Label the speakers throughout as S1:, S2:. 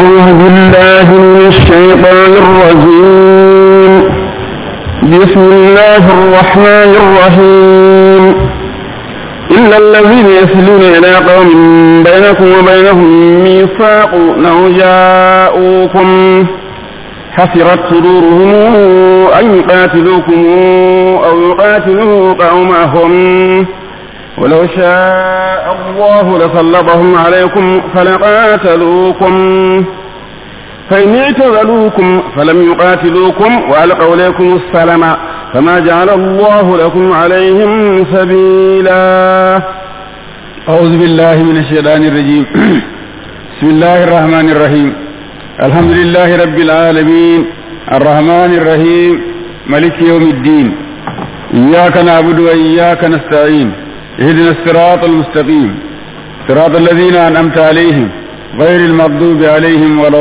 S1: أعوذ بالله من الشيطان الرجيم بسم الله الرحمن الرحيم إلا الذين يصلون إلى قوم بينكم وبينهم ميثاق أو جاءوكم حسرت صدورهم أن يقاتلوكم أو يقاتلوا قومهم ولو شاء الله لسلطهم عليكم فلقاتلوكم فإن اعتزلوكم فلم يقاتلوكم وألقوا إليكم السلام فما جعل الله لكم عليهم سبيلا
S2: أعوذ بالله من الشيطان الرجيم بسم الله الرحمن الرحيم الحمد لله رب العالمين الرحمن الرحيم ملك يوم الدين إياك نعبد وإياك نستعين اهدنا الصراط المستقيم صراط الذين أنعمت عليهم غير المغضوب عليهم ولا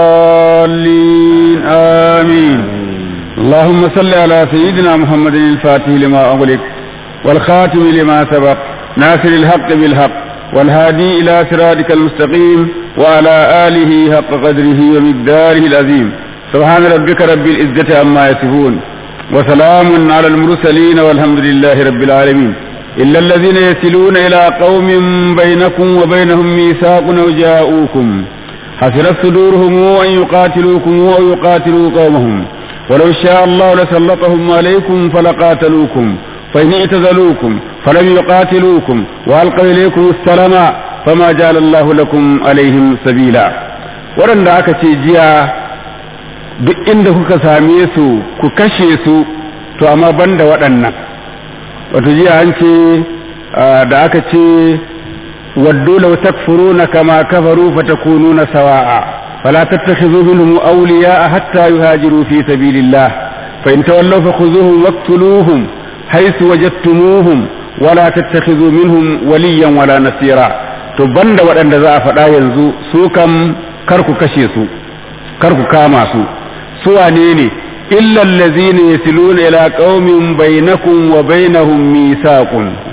S2: الضالين آمين اللهم صل على سيدنا محمد الفاتح لما أغلق والخاتم لما سبق ناصر الحق بالحق والهادي إلى صراطك المستقيم وعلى آله حق قدره ومقداره العظيم سبحان ربك رب العزة عما يصفون وسلام على المرسلين والحمد لله رب العالمين إلا الذين يصلون إلى قوم بينكم وبينهم ميثاق أو جاءوكم حسرت صدورهم أن يقاتلوكم أو يقاتلوا قومهم ولو شاء الله لسلطهم عليكم فلقاتلوكم فإن اعتزلوكم فلم يقاتلوكم وألقوا إليكم السلام فما جعل الله لكم عليهم سبيلا ورن aka ce jiya duk inda kuka same su ku kashe su to amma banda waɗannan wato jiya an ce da aka ce waddu law takfuruna kama kafaru fatakununa sawa'a fala tattakhidhu minhum awliya'a hatta yuhajiru fi sabilillah fa in tawallaw fakhuzuhum waqtuluhum haythu wajadtumuhum wala tattakhidhu minhum waliyan wala nasira to banda waɗanda za a faɗa yanzu su kam kar ku kashe su kar ku kama su su wane ne إلا الذين يصلون إلى قوم بينكم وبينهم ميثاق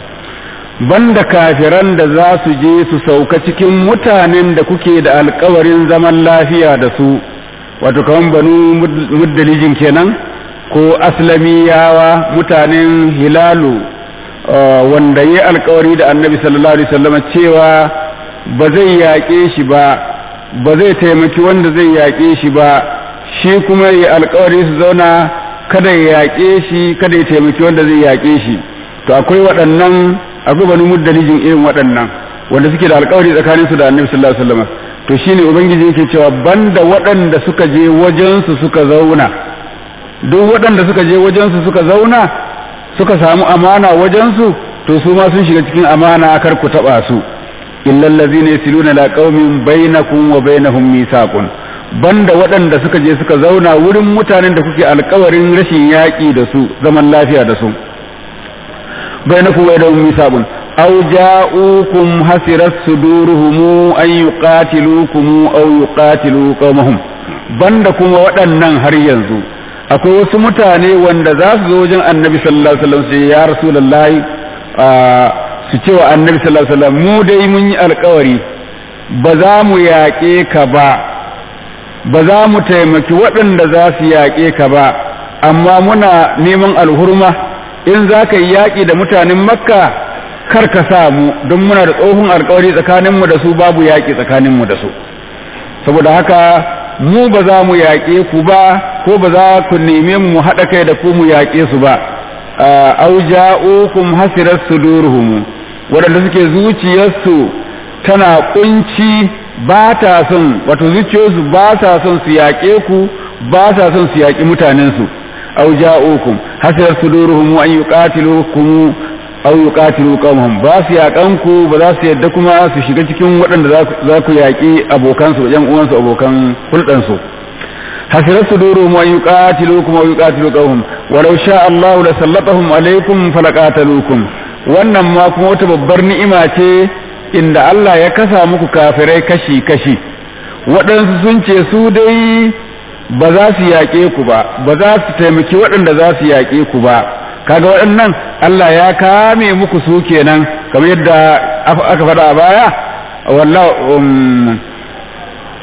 S2: banda kafiran da za su je su sauka cikin mutanen da kuke da alkawarin zaman lafiya da su wato kaman banu muddalijin kenan ko aslamiyawa mutanen hilalu wanda ya alkawari da annabi sallallahu alaihi wasallam cewa ba zai yaƙe shi ba ba zai taimaki wanda zai yaƙe shi ba shi kuma ya alkawari su zauna kada ya yaƙe shi kada ya taimaki wanda zai yaƙe shi to akwai waɗannan akwai bani muddalijin irin waɗannan wanda suke da alkawari tsakanin su da annabi sallallahu alaihi wasallam to shine ubangiji yake cewa banda waɗanda suka je wajen su suka zauna duk waɗanda suka je wajen su suka zauna suka samu amana wajen su to su ma sun shiga cikin amana kar ku taba su illal ladzina yasiluna la qaumin bainakum wa bainahum mithaqun banda waɗanda suka je suka zauna wurin mutanen da kuke alkawarin rashin yaƙi da su zaman lafiya da su bai na kuwa da ummi sabun aw ja'ukum hasirat suduruhum an yuqatilukum aw yuqatilu qaumahum banda kuma waɗannan har yanzu akwai wasu mutane wanda za su zo wajen annabi sallallahu alaihi wasallam sai ya rasulullahi su ce wa annabi sallallahu alaihi wasallam mu dai mun yi alkawari ba za mu yaƙe ka ba ba za mu taimaki waɗanda za su yaƙe ka ba amma muna neman alhurma in za ka yi yaƙi da mutanen makka kar ka sa mu don muna da tsohon alkawari tsakaninmu da su babu yaƙi tsakaninmu da su saboda haka mu ba za mu yaƙe ku ba ko ba za ku neme mu haɗa kai da ku mu yaƙe su ba au ja'ukum hasirat suduruhum waɗanda suke zuciyarsu tana kunci ba ta son wato zuciyoyinsu ba sa son su yaƙe ku ba sa son su yaƙi mutanensu aw ja'ukum hasar suduruhum an yuqatilukum aw yuqatilu qawmahum ba su yaƙan ku ba za su yadda kuma su shiga cikin waɗanda za ku yaƙi abokan su yan uwansu abokan hulɗan su hasar suduruhum an yuqatilukum aw yuqatilu qawmahum walau sha Allah la sallatahum alaykum falaqatalukum wannan ma kuma wata babbar ni'ima ce inda Allah ya kasa muku kafirai kashi-kashi waɗansu sun ce su dai ba za su yaƙe ku ba ba za su taimaki waɗanda za su yaƙe ku ba kaga waɗannan Allah ya kame muku su kenan kamar yadda aka faɗa a baya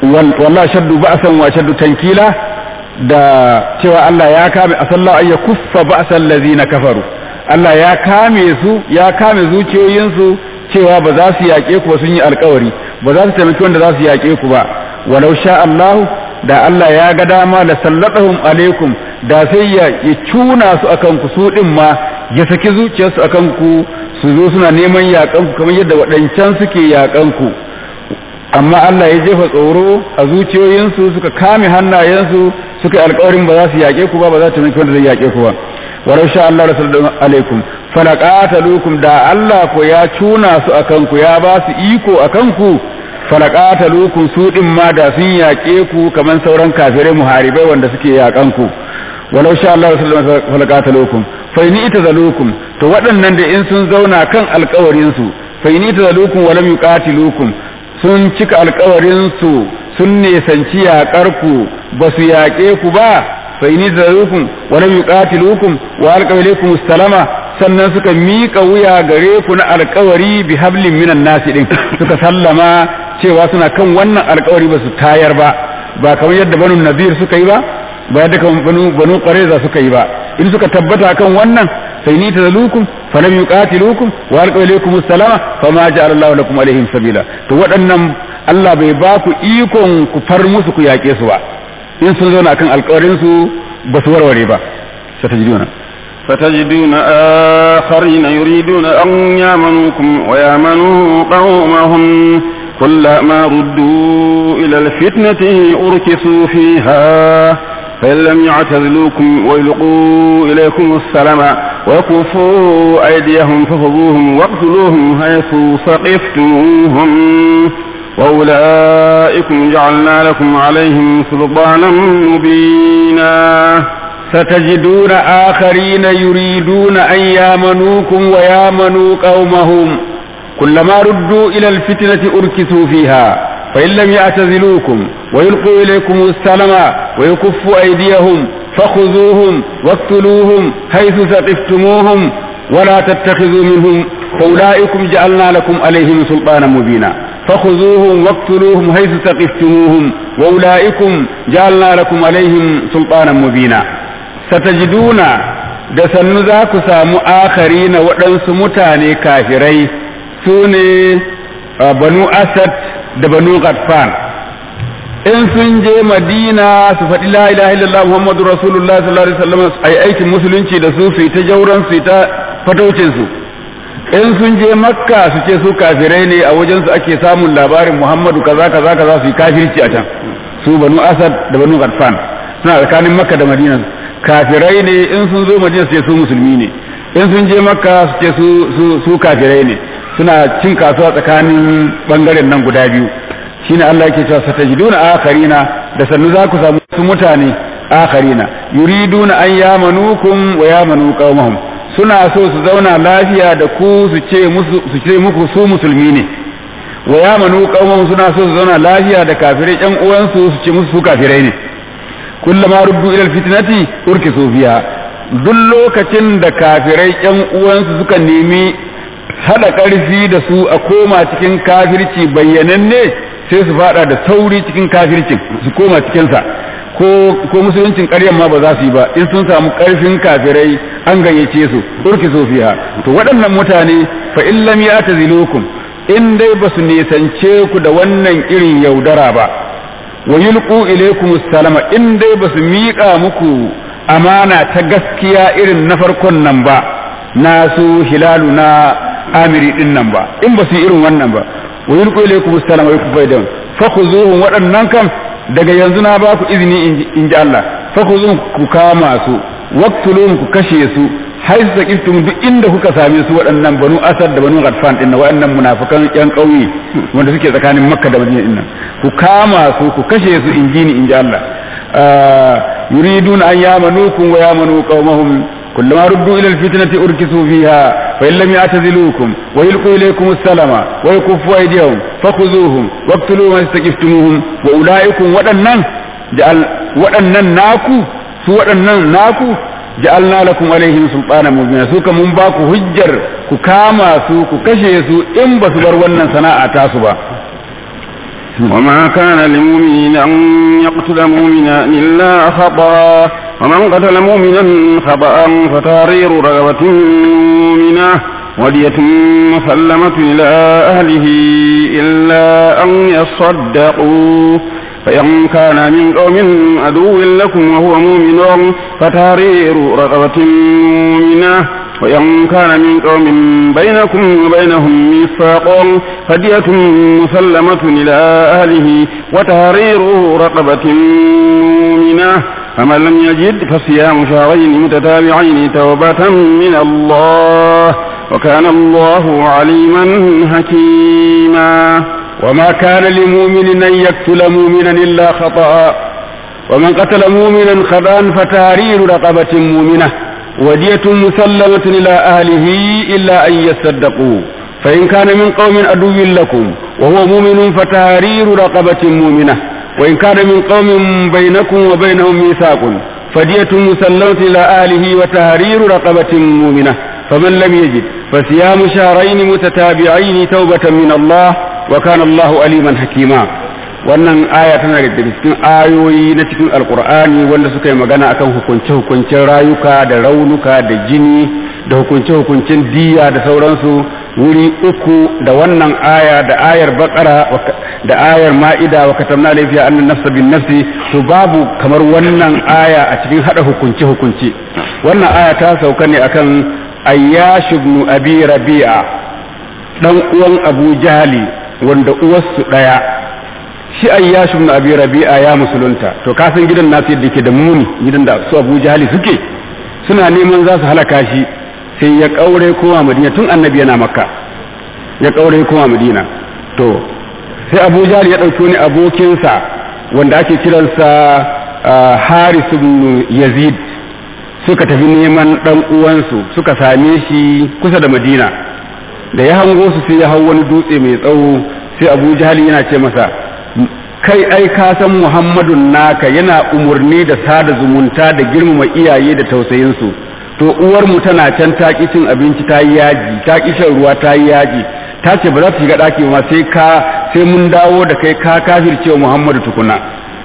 S2: wallahi shaddu ba'san wa shaddu tankila da cewa Allah ya kame asallahu ay kuffa ba'sal ladina kafaru Allah ya kame su ya kame zuciyoyinsu cewa ba za su yaƙe ku ba sun yi alkawari ba za su taimaki wanda za su yaƙe ku ba walau sha Allah da Allah ya ga dama da sallatahum alaikum da sai ya cuna su akan ku su din ma ya saki zuciyarsu akan ku su zo suna neman yaƙan ku kamar yadda waɗancan suke yaƙan ku amma Allah ya jefa tsoro a zuciyoyinsu suka kame hannayensu suka yi alkawarin ba za su yaƙe ku ba ba za su taimaki wanda zai yaƙe ku ba walau sha Allah rasul alaikum falaqatalukum da Allah ko ya cuna su akan ku ya ba su iko akan ku falaqatalukum su din ma da sun yaƙe ku kaman sauran kafirai muharibai wanda suke yaƙan ku walau sha Allah rasul falaqatalukum fa in itazalukum to waɗannan da in sun zauna kan alƙawarin su fa in itazalukum wa lam yuqatilukum sun cika alƙawarin su sun nesanci yaƙar ku ba su yaƙe ku ba fa in itazalukum wa lam yuqatilukum wa alqaw ilaykum salama sannan suka miƙa wuya gare ku na alkawari bi hablin minan nasi din suka sallama cewa suna kan wannan alkawari ba su tayar ba ba kamar yadda banu nadir suka yi ba ba yadda kamar banu banu qareza suka yi ba in suka tabbata kan wannan sai ni tazalukum falam yuqatilukum wa alqaw ilaykum salama fama ja'ala Allahu lakum alaihim sabila to waɗannan Allah bai ba ku ikon ku far musu ku yaƙe su ba in sun zauna kan alkawarin su ba su warware ba satajiduna
S1: فتجدون آخرين يريدون أن يامنوكم ويامنوا قومهم كلما ردوا إلى الفتنة أركسوا فيها فإن لم يعتزلوكم ويلقوا إليكم السلام وكفوا أيديهم فخذوهم واقتلوهم حيث ثقفتموهم وأولئكم جعلنا لكم عليهم سلطانا مبينا
S2: ستجدون آخرين يريدون أن يامنوكم ويامنوا قومهم كلما ردوا إلى الفتنة أركسوا فيها فإن لم يعتزلوكم ويلقوا إليكم السلام ويكفوا أيديهم فخذوهم واقتلوهم حيث ثقفتموهم ولا تتخذوا منهم فأولئكم جعلنا لكم عليهم سلطانا مبينا فخذوهم واقتلوهم حيث ثقفتموهم وأولئكم جعلنا لكم عليهم سلطانا مبينا satajiduna da sannu za ku samu akari na waɗansu mutane kafirai su ne banu asad da banu ghatfan in sun je madina su faɗi la ilaha illallah muhammadu rasulullah sallallahu alaihi wasallam ai aikin musulunci da su su yi ta jauran su yi ta fataucin su in sun je makka su ce su kafirai ne a wajen su ake samun labarin muhammadu kaza kaza kaza su yi kafirci a can su banu asad da banu ghatfan suna tsakanin makka da madina kafirai ne in sun zo madina su ce su musulmi ne in sun je makka su ce su kafirai ne suna cin kasuwa tsakanin bangaren nan guda biyu shine Allah yake cewa satajiduna akharina da sannu za ku samu su mutane akharina yuriduna an yamanukum wa yamanu qaumahum suna so su zauna lafiya da ku su ce musu su ce muku su musulmi ne wa yamanu qaumahum suna so su zauna lafiya da kafirai ƴan uwansu su ce musu su kafirai ne kullama ruddu ila alfitnati urkisu fiha duk lokacin da kafirai ƴan uwansu suka nemi hada ƙarfi da su a koma cikin kafirci bayyananne sai su fada da sauri cikin kafircin su koma cikinsa ko ko musuluncin ƙaryan ma ba za su yi ba in sun samu ƙarfin kafirai an gayyace su urki sofiya to waɗannan mutane fa in lam yatazilukum in dai ba su nisance ku da wannan irin yaudara ba wa yulqu ilaykum salama in dai ba su miƙa muku amana ta gaskiya irin na farkon nan ba na su hilalu na amiri din nan ba in ba su yi irin wannan ba wa yulqu ilaykum assalama wa yakfu aidan fakhuzuhum waɗannan kan daga yanzu na ba ku izini in ji Allah fakhuzuhum ku kama su waqtuluhum ku kashe su haisu saqiftum duk inda kuka same su waɗannan banu asad da banu ghatfan din waɗannan munafikan yan ƙauye wanda suke tsakanin makka da madina din nan ku kama su ku kashe su in ji ni in ji Allah yuriduna an yamanukum wa yamanu qaumahum كلما ردوا إلى الفتنة أركسوا فيها فإن لم يعتزلوكم ويلقوا إليكم السلام ويكفوا أيديهم فخذوهم واقتلوهم استكفتموهم وأولئكم ودنن جعل ودنن ناكو سو ودنن ناكو جعلنا لكم عليهم سلطانا مبينا سوك من باكو هجر كما سو كشي سو إن بسبر ونن سناء تاسبا
S1: وما كان لمؤمن أن يقتل مؤمنا إلا خطأ ومن قتل مؤمنا خطأ فتحرير رغبة مؤمنة ودية مسلمة إلى أهله إلا أن يصدقوا فإن كان من قوم عدو لكم وهو مؤمن فتحرير رقبة مؤمنة وإن كان من قوم بينكم وبينهم ميثاق فدية مسلمة إلى أهله وتحرير رقبة مؤمنة فمن لم يجد فصيام شهرين متتابعين توبة من الله وكان الله عليما حكيما
S2: وما كان لمؤمن أن يقتل مؤمنا إلا خطأ ومن قتل مؤمنا خطأ فتحرير رقبة مؤمنة ودية مسلمة إلى أهله إلا أن يصدقوا فإن كان من قوم عدو لكم وهو مؤمن فتحرير رقبة مؤمنة وإن كان من قوم بينكم وبينهم ميثاق فدية مسلمة إلى أهله وتحرير رقبة مؤمنة فمن لم يجد فصيام شهرين متتابعين توبة من الله وكان الله عليما حكيما wannan aya tana da cikin ayoyi na cikin alkur'ani wanda suka yi magana akan hukunce-hukuncen rayuka da raunuka da jini da hukunce-hukuncen diya da sauransu wuri uku da wannan aya da ayar bakara da ayar ma'ida wa katamna laifiya annan nafsa bin nafsi to babu kamar wannan aya a cikin hada hukunce-hukunce wannan aya ta sauka ne akan ayyash ibn abi rabi'a dan uwan abu jahali wanda uwarsu daya shi ayyash ibn abi rabi'a ya musulunta to ka san gidan nasu yadda ke da muni gidan da su abu jahali suke suna neman za su halaka shi sai ya kaure kowa madina tun annabi yana makka ya kaure kowa madina to sai abu jahali ya ɗauki wani abokinsa wanda ake kiransa haris ibn yazid suka tafi neman dan uwansu suka same shi kusa da madina da ya hango su sai ya hau wani dutse mai tsawo sai abu jahali yana ce masa kai ai ka san muhammadun naka yana umarni da sada zumunta da girmama iyaye da tausayinsu to uwar mu tana can ta ki cin abinci ta yi yaji ta ki shan ruwa ta yi yaji ta ce ba za ta shiga ɗaki ma sai ka sai mun dawo da kai ka kafirce wa muhammadu tukuna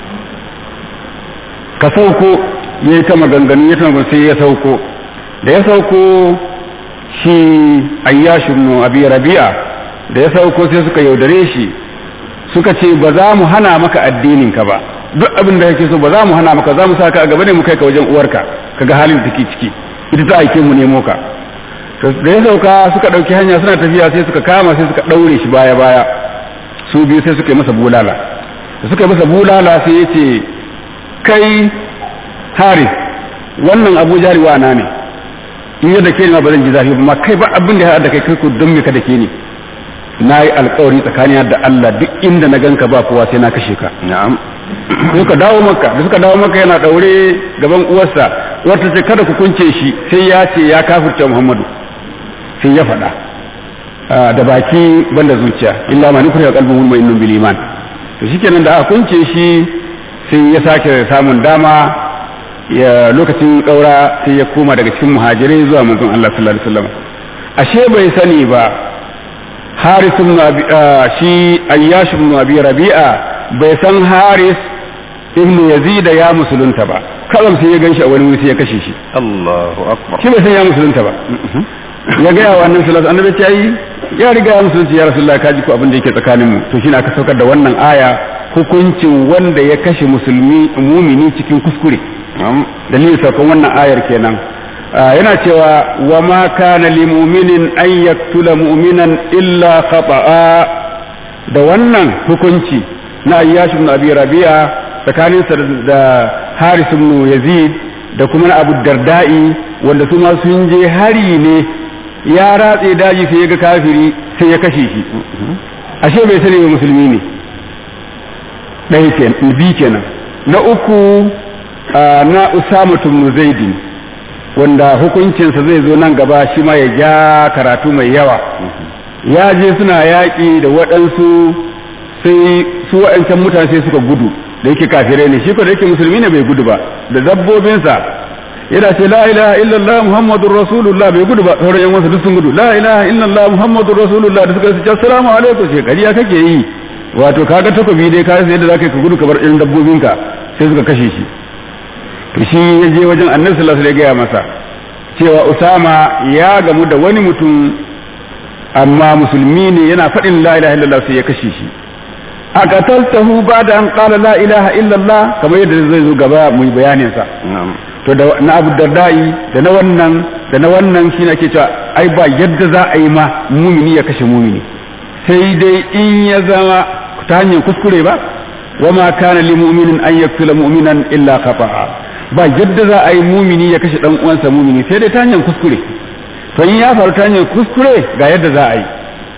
S2: ka sauko ya yi ta maganganu ya ta sai ya sauko da ya sauko shi ayyashin abi rabi'a da ya sauko sai suka yaudare shi suka ce ba za mu hana maka addinin ka ba duk abin da kake so ba za mu hana maka za mu saka a gaba ne mu kai ka wajen uwarka kaga halin da take ciki ita ta aike mu nemo ka da ya sauka suka dauki hanya suna tafiya sai suka kama sai suka daure shi baya baya su biyu sai suka yi masa bulala da suka yi masa bulala sai ya ce kai haris wannan abu jari wa na ne in yadda ke ma ba zan ji zafi ba ma kai ba abin da ya da kai kai ku don me ka da ke ne na yi alkawari tsakanin da Allah duk inda na ganka ba kowa sai na kashe ka
S1: na'am
S2: suka dawo maka da suka dawo maka yana daure gaban uwarsa uwarta ce kada ku kunce shi sai ya ce ya kafirce Muhammadu sai ya faɗa da baki banda zuciya illa ma nukuri qalbu mu'minun bil iman to shikenan da aka kunce shi sai ya sake samun dama ya lokacin kaura sai ya koma daga cikin muhajirai zuwa manzon Allah sallallahu alaihi wasallam ashe bai sani ba haris ibn shi ayyash ibn abi rabi'a bai san haris ibn yazid ya musulunta ba kawai sai ya ganshi a wani wuri sai ya kashe shi
S1: Allahu akbar
S2: shi bai san ya musulunta ba ya ga yawa annabi sallallahu alaihi wasallam annabi ya riga ya musulunci ya rasulullah ka ji ko abin da yake tsakanin mu to shine aka saukar da wannan aya hukuncin wanda ya kashe musulmi mumini cikin kuskure dalilin saukon wannan ayar kenan yana cewa wa ma kana li mu'minin an yaktula mu'minan illa khata'a da wannan hukunci na ayyash ibn abi rabi'a tsakanin sa da haris ibn yazid da kuma na abu darda'i wanda su ma sun je hari ne ya ratse daji sai ya ga kafiri sai ya kashe shi ashe bai sani ba musulmi ne ɗaya kenan bi kenan na uku na usama ibn zaidin wanda hukuncinsa zai zo nan gaba shi ma ya ja karatu mai yawa ya je suna yaƙi da waɗansu sai su waɗancan mutane sai suka gudu da yake kafirai ne shi ko da yake musulmi ne bai gudu ba da dabbobinsa yana ce la ilaha illallah muhammadur rasulullah bai gudu ba sauran yan wasu duk sun gudu la ilaha illallah muhammadur rasulullah da suka ce assalamu alaikum ce kariya kake yi wato kaga takobi dai ka rasa yadda zaka yi ka gudu ka bar irin dabbobinka sai suka kashe shi to shi ya je wajen annabi sallallahu alaihi wasallam ya gaya masa cewa usama ya gamu da wani mutum amma musulmi ne yana faɗin la ilaha illallah sai ya kashe shi a qataltahu ba'da an qala la ilaha illallah kamar yadda zai zo gaba mu yi bayanin sa to da na Abu Dardai da na wannan da na wannan shine ake cewa ai ba yadda za a yi ma mumini ya kashe mumini sai dai in ya zama ta hanyar kuskure ba wa ma kana lil mu'minin an yaqtula mu'minan illa khata'a ba yadda za a yi mumini ya kashe dan uwansa mumini sai dai ta hanyar kuskure to in ya faru ta hanyar kuskure ga yadda za a yi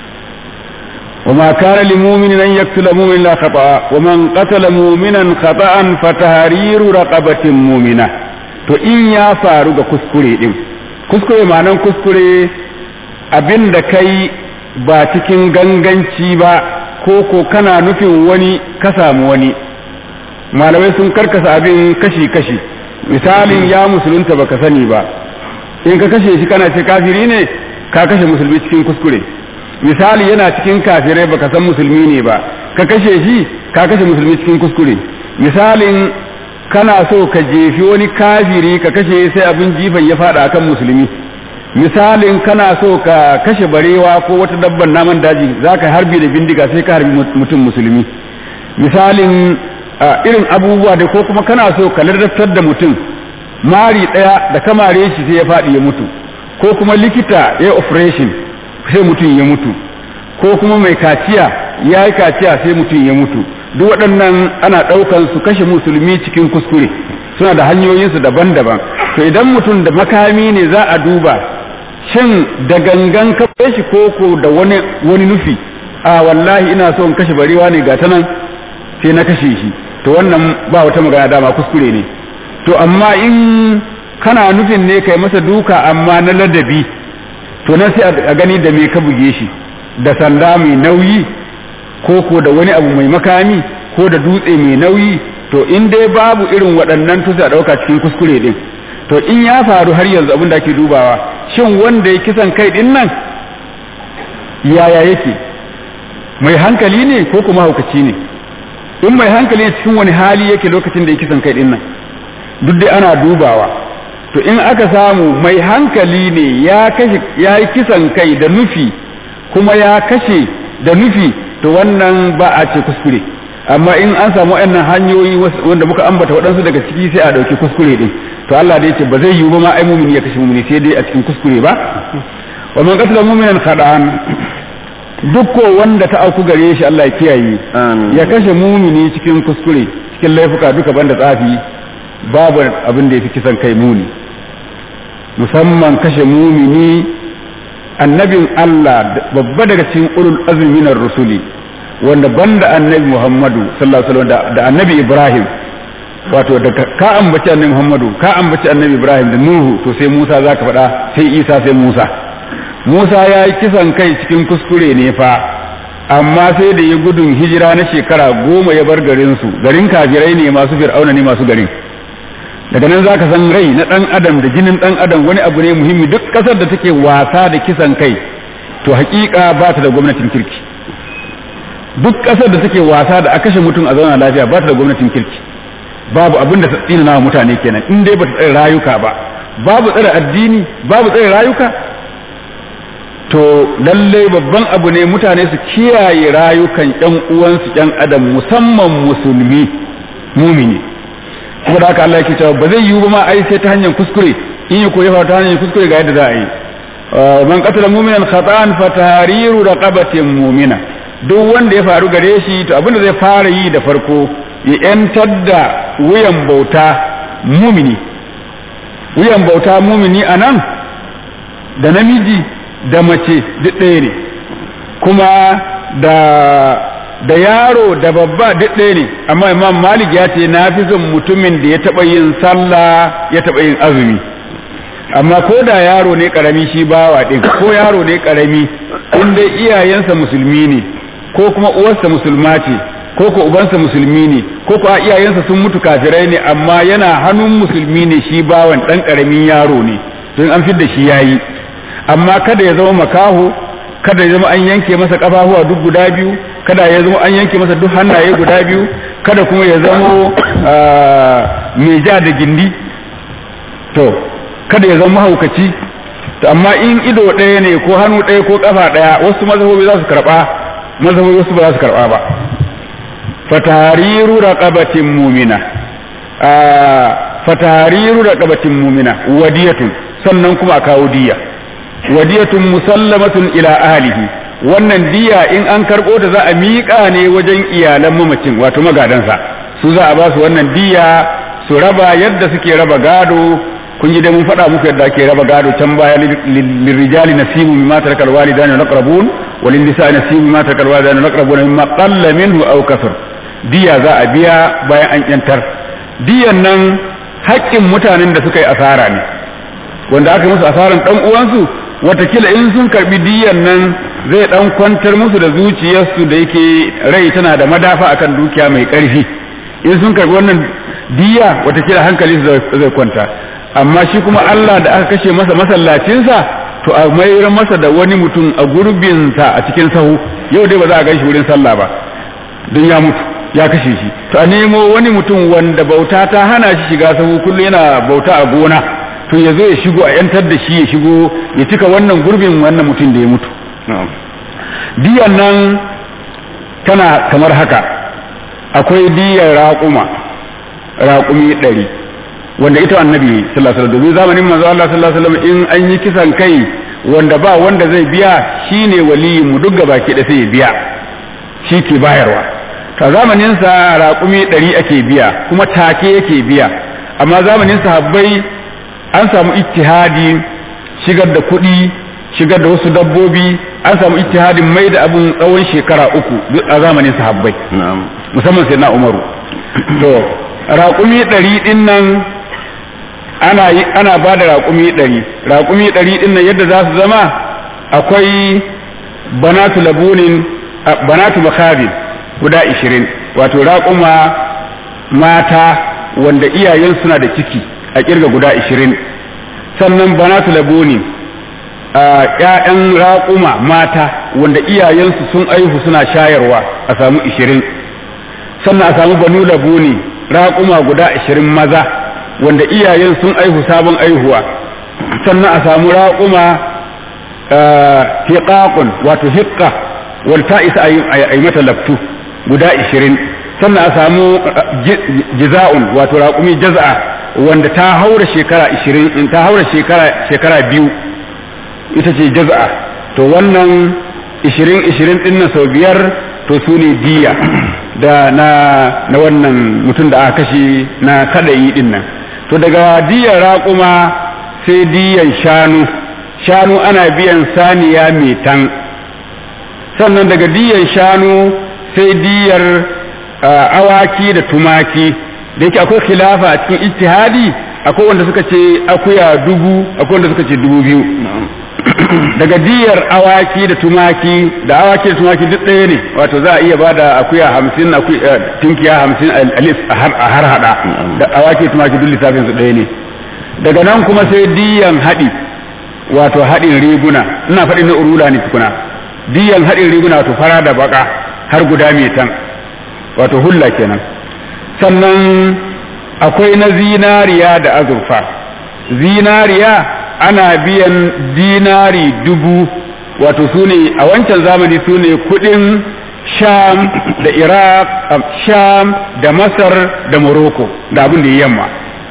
S2: وما كان لمؤمن أن يقتل مؤمنا لا خطأ ومن قتل مؤمنا خطأ فتحرير رقبة مؤمنة to in ya faru ga kuskure din kuskure ma'anan kuskure abin da kai ba cikin ganganci ba ko ko kana nufin wani ka samu wani malamai sun karkasa abin kashi-kashi misalin ya musulunta baka sani ba in ka kashe shi kana ce kafiri ne ka kashe musulmi cikin kuskure misali yana cikin kafirai baka san musulmi ne ba ka kashe shi ka kashe musulmi cikin kuskure misalin kana so ka jefi wani kafiri ka kashe sai abin jifan ya fada akan musulmi misalin kana so ka kashe barewa ko wata dabban naman daji za ka harbi da bindiga sai ka harbi mutum musulmi misalin irin abubuwa da ko kuma kana so ka ladabtar da mutum mari daya da kamare shi sai ya faɗi ya mutu ko kuma likita ya operation sai mutum ya mutu ko kuma mai kaciya ya yi kaciya sai mutum ya mutu duk waɗannan ana ɗaukan su kashe musulmi cikin kuskure suna da hanyoyinsu daban-daban to idan mutum da makami ne za a duba shin da gangan kafa shi koko da wani wani nufi a wallahi ina so in kashe barewa ne ga ta nan sai na kashe shi to wannan ba wata magana dama kuskure ne to amma in kana nufin ne kai masa duka amma na ladabi to nan sai a gani da me ka buge shi da sanda mai nauyi ko ko da wani abu mai makami ko da dutse mai nauyi to in dai babu irin waɗannan to sai a ɗauka cikin kuskure din to in ya faru har yanzu abin da ake dubawa shin wanda ya kisan kai din nan yaya yake mai hankali ne ko kuma haukaci ne in mai hankali ne cikin wani hali yake lokacin da ya kisan kai din nan duk dai ana dubawa to in aka samu mai hankali ne ya kashe ya yi kisan kai da nufi kuma ya kashe da nufi to wannan ba a ce kuskure amma in an samu waɗannan hanyoyi wanda muka ambata waɗansu daga ciki sai a ɗauki kuskure din to Allah da yace ba zai yiwu ba ma ai mumini ya kashe mumini sai dai a cikin kuskure ba wa man qatala mu'minan khada'an duk ko wanda ta auku gare shi Allah ya kiyaye ya kashe mumini cikin kuskure cikin laifuka duka banda tsafi babu abin da ya fi kisan kai muni musamman kashe mumini annabin Allah babba daga cikin ulul azmi minar rusuli wanda banda annabi Muhammadu sallallahu alaihi wasallam da annabi Ibrahim wato da ka ambaci annabi Muhammadu ka ambaci annabi Ibrahim da Nuhu to sai Musa zaka faɗa sai Isa sai Musa Musa ya yi kisan kai cikin kuskure ne fa amma sai da ya gudun hijira na shekara goma ya bar garinsu garin kafirai ne masu fir'auna ne masu garin daga nan za ka san rai na ɗan adam da jinin ɗan adam wani abu ne muhimmi duk ƙasar da take wasa da kisan kai to hakika ba ta da gwamnatin kirki duk ƙasar da take wasa da a kashe mutum a zauna lafiya ba ta da gwamnatin kirki babu abin da ta tsina na mutane kenan in dai ba ta tsare rayuka ba babu tsare addini babu tsare rayuka to lallai babban abu ne mutane su kiyaye rayukan ƴan uwansu ƴan adam musamman musulmi mumini kuma da haka Allah yake cewa ba zai yiwu ba ma ai sai ta hanyar kuskure in yi koyi ta hanyar kuskure ga yadda za a yi man qatala mu'minan khata'an fa tahriru raqabatin mu'mina duk wanda ya faru gare shi to abinda zai fara yi da farko ya yantar da wuyan bauta mumini wuyan bauta mumini anan da namiji da mace duk ɗaya ne kuma da da yaro da babba duk ɗaya ne amma imam malik ya ce na fi son mutumin da ya taɓa yin sallah ya taɓa yin azumi amma ko da yaro ne ƙarami shi bawa ɗin ko yaro ne ƙarami in dai iyayensa musulmi ne ko kuma uwarsa musulma ce ko ko ubansa musulmi ne ko ko iyayensa sun mutu kafirai ne amma yana hannun musulmi ne shi bawan ɗan ƙaramin yaro ne don an fidda shi yayi amma kada ya zama makaho kada ya zama an yanke masa kafafuwa duk guda biyu kada ya zama an yanke masa duk hannaye guda biyu kada kuma ya zama mai ja da gindi to kada ya zama mahaukaci to amma in ido ɗaya ne ko hannu ɗaya ko ƙafa ɗaya wasu mazhabobi za su karɓa mazhabobi wasu ba za su karɓa ba fatahariru raqabatin mu'mina fatahariru raqabatin mu'mina wadiyatun sannan kuma a kawo diya wadiyatun musallamatun ila ahlihi wannan diya in an karɓo ta za a miƙa ne wajen iyalan mamacin wato magadansa su za a ba su wannan diya su raba yadda suke raba gado kun ji dai mun faɗa muku yadda ake raba gado can baya lirrijali nasibu mimma tarakal walidani wal aqrabun walin nisa nasibu mimma tarakal walidani wal aqrabun mimma qalla minhu aw kasar diya za a biya bayan an yantar diyan nan haƙƙin mutanen da suka yi asara ne wanda aka musu asaran dan uwansu watakila in sun karbi diyan nan zai dan kwantar musu da zuciyarsu da yake rai tana da madafa akan dukiya mai ƙarfi in sun karbi wannan diya watakila hankali su zai kwanta amma shi kuma Allah da aka kashe masa masallacinsa to a mayar masa da wani mutum a gurbinsa a cikin sahu yau dai ba za a gan shi wurin sallah ba don ya mutu ya kashe shi to a nemo wani mutum wanda bauta ta hana shi shiga sahu kullum yana bauta a gona to ya zo ya shigo a yantar da shi ya shigo ya cika wannan gurbin wannan mutum da ya mutu diyan nan tana kamar haka akwai diyar raƙuma raƙumi ɗari wanda ita annabi sallallahu alaihi wasallam zamanin manzo Allah sallallahu alaihi wasallam in an yi kisan kai wanda ba wanda zai biya shine waliyin mu duk gabaki da sai ya biya shi ke bayarwa ta zamanin sa raƙumi ɗari ake biya kuma take yake biya amma zamanin sahabbai an samu ittihadi shigar da kuɗi shigar da wasu dabbobi an samu ittihadin mai da abun tsawon shekara uku a zamanin sahabbai musamman sai na umaru to raƙumi ɗari ɗin nan ana yi ana ba da raƙumi ɗari raƙumi ɗari ɗin nan yadda za su zama akwai banatu labunin banatu makabin guda ishirin wato raƙuma mata wanda iyayen suna da ciki a kirga guda ishirin sannan banatu labunin ‘ya'yan raƙuma mata wanda iyayensu sun aihu suna shayarwa a samu ishirin sannan a samu banu labuni raƙuma guda ashirin maza wanda iyayen sun aihu sabon aihuwa sannan a samu raƙuma hiƙaƙun wato hiƙa wanda ta isa a yi mata laftu guda ashirin sannan a samu jiza'un wato raƙumi jaza'a wanda ta haura shekara ashirin ta haura shekara biyu ita ce jaza'a to wannan ishirin ishirin ɗin na sau biyar to su ne diya da na na wannan mutum da aka kashe na kadayi din nan to daga diyar raƙuma sai diyan shanu shanu ana biyan saniya mai tan sannan daga diyan shanu sai diyar awaki da tumaki da yake akwai khilafa a cikin ijtihadi akwai wanda suka ce akuya dubu akwai wanda suka ce dubu biyu daga diyar awaki da tumaki da awaki da tumaki duk ɗaya ne wato za a iya ba da akuya hamsin tunkiya hamsin a har hada da awaki da tumaki duk lissafin su ɗaya ne daga nan kuma sai diyan haɗi wato haɗin riguna ina faɗin na urula ne tukuna diyan haɗin riguna wato fara da baka har guda mai tan wato hulla kenan sannan akwai na zinariya da azurfa zinariya ana biyan dinari dubu wato su ne a wancan zamani su ne kudin sham da iraq sham da masar da morocco da abin da ya yamma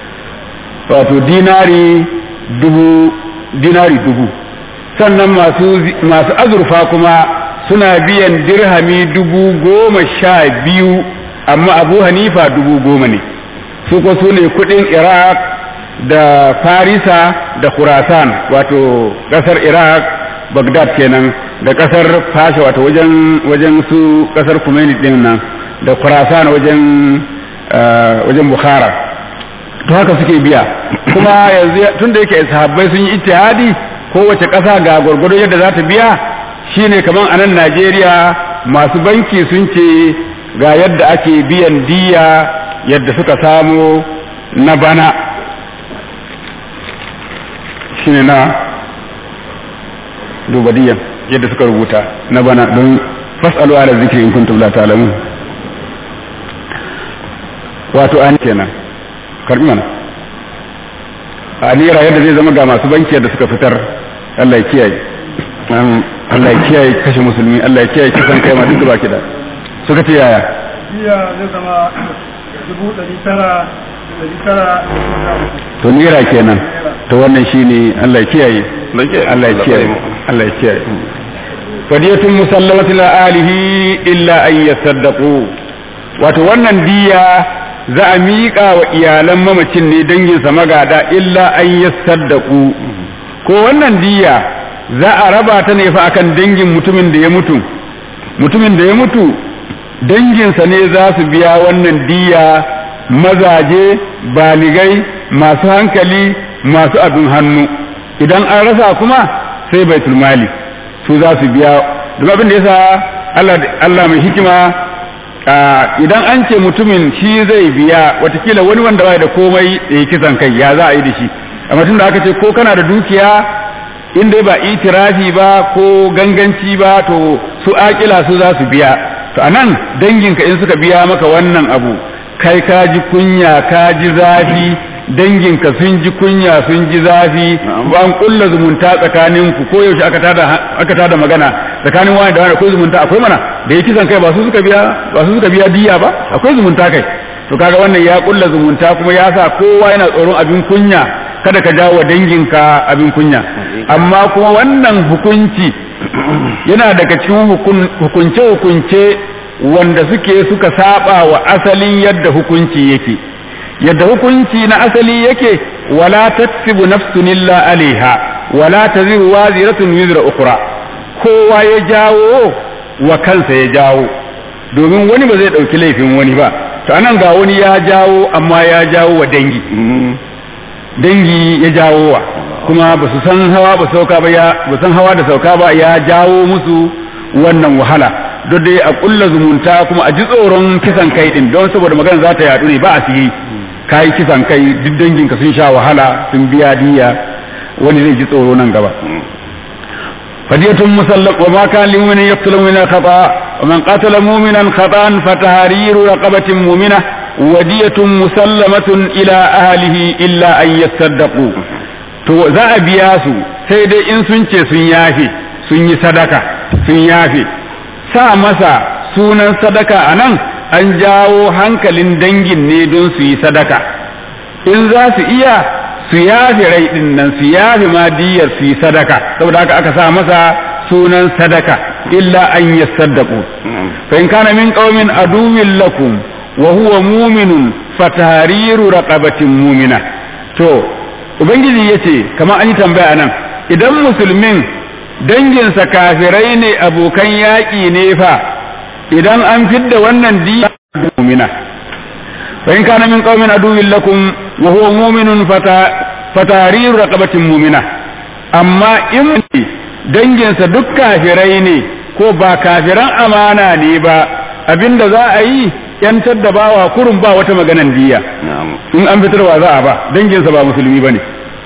S2: wato dinari dubu dinari dubu sannan masu masu azurfa kuma suna biyan dirhami dubu goma sha biyu amma abu hanifa dubu goma ne su ko su ne kudin iraq da farisa da khurasan wato kasar iraq bagdad kenan da kasar fasha wato wajen wajen su kasar kumaini din nan da khurasan wajen wajen bukhara to haka suke biya kuma yanzu tun da yake sahabbai sun yi ittihadi kowace ƙasa ga gwargwado yadda za ta biya shine kamar a nan najeriya masu banki sun ce ga yadda ake biyan diya yadda suka samu na bana shine na duba diyan yadda suka rubuta na bana don fas'alu ala zikri in kuntum la ta'lamun wato an kenan karbi mana a naira yadda zai zama ga masu banki da suka fitar Allah ya kiyaye Allah ya kiyaye kashe musulmi Allah ya kiyaye kisan kai ma duk baki da suka ce yaya
S3: jiya zai zama dubu ɗari tara ɗari tara
S2: to naira kenan to wannan shine Allah ya kiyaye Allah ya kiyaye Allah ya kiyaye fadiyatun musallamatin la alihi illa an yasaddaqu wato wannan diya za a miƙa wa iyalan mamacin ne danginsa magada illa an yasaddaqu ko wannan diya za a raba ta ne fa akan dangin mutumin da ya mutu mutumin da ya mutu danginsa ne za su biya wannan diya mazaje baligai masu hankali masu abin hannu idan an rasa kuma sai baitul mali su za su biya duk abin da yasa Allah Allah mai hikima idan an ce mutumin shi zai biya watakila wani wanda bai da komai da ya kisan kai ya za a yi da shi amma tun da aka ce ko kana da dukiya in dai ba itirafi ba ko ganganci ba to su akila su za su biya to anan danginka in suka biya maka wannan abu kai ka ji kunya ka ji zafi danginka sun ji kunya sun ji zafi an kulla zumunta tsakanin ku ko yaushe aka tada aka tada magana tsakanin wani da wani akwai zumunta akwai mana da yake kisan kai ba su suka biya ba su suka biya diya ba akwai zumunta kai to kaga wannan ya kulla zumunta kuma ya sa kowa yana tsoron abin kunya kada ka jawo danginka abin kunya amma kuma wannan hukunci yana daga cikin hukunce hukunce wanda suke suka saba wa asalin yadda hukunci yake yadda hukunci na asali yake wala taksibu nafsun illa alaiha wala taziru waziratun wizra ukhra kowa ya jawo wa kansa ya jawo domin wani ba zai dauki laifin wani ba to anan ga wani ya jawo amma ya jawo wa dangi dangi ya jawo wa kuma ba su san hawa ba sauka ba ya ba san hawa da sauka ba ya jawo musu wannan wahala duk dai a kulla zumunta kuma a ji tsoron kisan kai din don saboda magana za ta yadu ne ba a siyi kayi kisan kai duk danginka sun sha wahala sun biya diya wani zai ji tsoro nan gaba fadiyatun musallaq wa ma kana limumin yaqtulu min khata wa man qatala mu'minan khata'an fatahriru raqabatin mu'mina wadiyatun musallamatun ila ahlihi illa an yasaddaqu to za a biya su sai dai in sun ce sun yafe sun yi sadaka sun yafe sa masa sunan sadaka anan an jawo hankalin dangin ne don su yi sadaka in za su iya su yafi rai din nan su yafi madiyar su yi sadaka saboda haka aka sa masa sunan sadaka illa an yasaddaqu fa in kana min qaumin aduwwin lakum wa huwa mu'minun fatahriru raqabatin mu'mina to ubangiji yace kamar an yi tambaya nan idan musulmin danginsa kafirai ne abokan yaƙi ne fa idan an fidda wannan diya mu'mina fa in kana min qaumin aduwwin lakum wa huwa mu'minun fatariru raqabatin mu'mina amma in danginsa duk kafirai ne ko ba kafiran amana ne ba abinda za a yi yantar da bawa kurun ba wata maganan diya in an fitarwa za a ba danginsa ba musulmi bane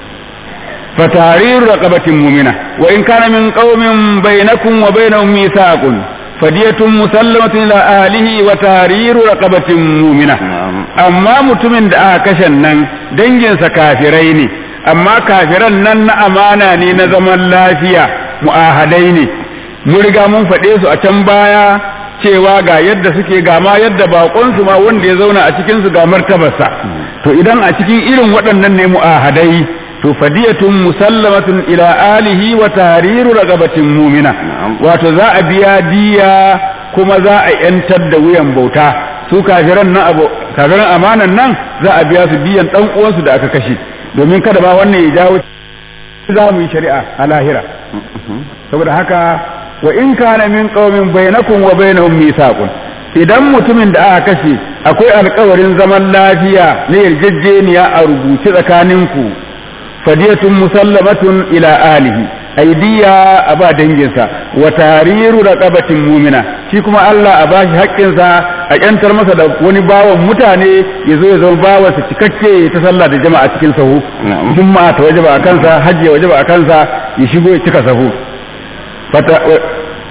S2: fatariru raqabatin mu'mina wa in kana min qaumin bainakum wa bainahum mithaqun fadiyatun musallamatun ila ahlihi wa tahriru raqabatin mu'mina amma mutumin da aka kashe nan danginsa kafirai ne amma kafiran nan na amana ne na zaman lafiya mu'ahadai ne mun riga mun faɗe su a can baya cewa ga yadda suke ga ma yadda bakon su ma wanda ya zauna a cikin su ga martabarsa to idan a cikin irin waɗannan ne mu'ahadai to fadiyatun musallamatun ila alihi wa tahriru raqabatin mu'mina wato za a biya diya kuma za a yantar da wuyan bauta su kafiran nan abu kafiran amanan nan za a biya su diyan dan uwansu da aka kashe domin kada ba wannan ya jawo za mu yi shari'a a lahira saboda haka wa in kana min qaumin bainakum wa bainahum mithaqun idan mutumin da aka kashe akwai alkawarin zaman lafiya na yarjejeniya a rubuce tsakaninku fadiyatun musallamatun ila alihi aidiya a ba danginsa wa tariru raqabatin mumina shi kuma Allah a bashi haƙƙinsa a ƙyantar masa da wani bawan mutane ya zo ya zama bawansa cikakke ta sallah da jama'a cikin sahu juma'a ta wajaba a kansa hajji ya wajaba a kansa ya shigo ya cika sahu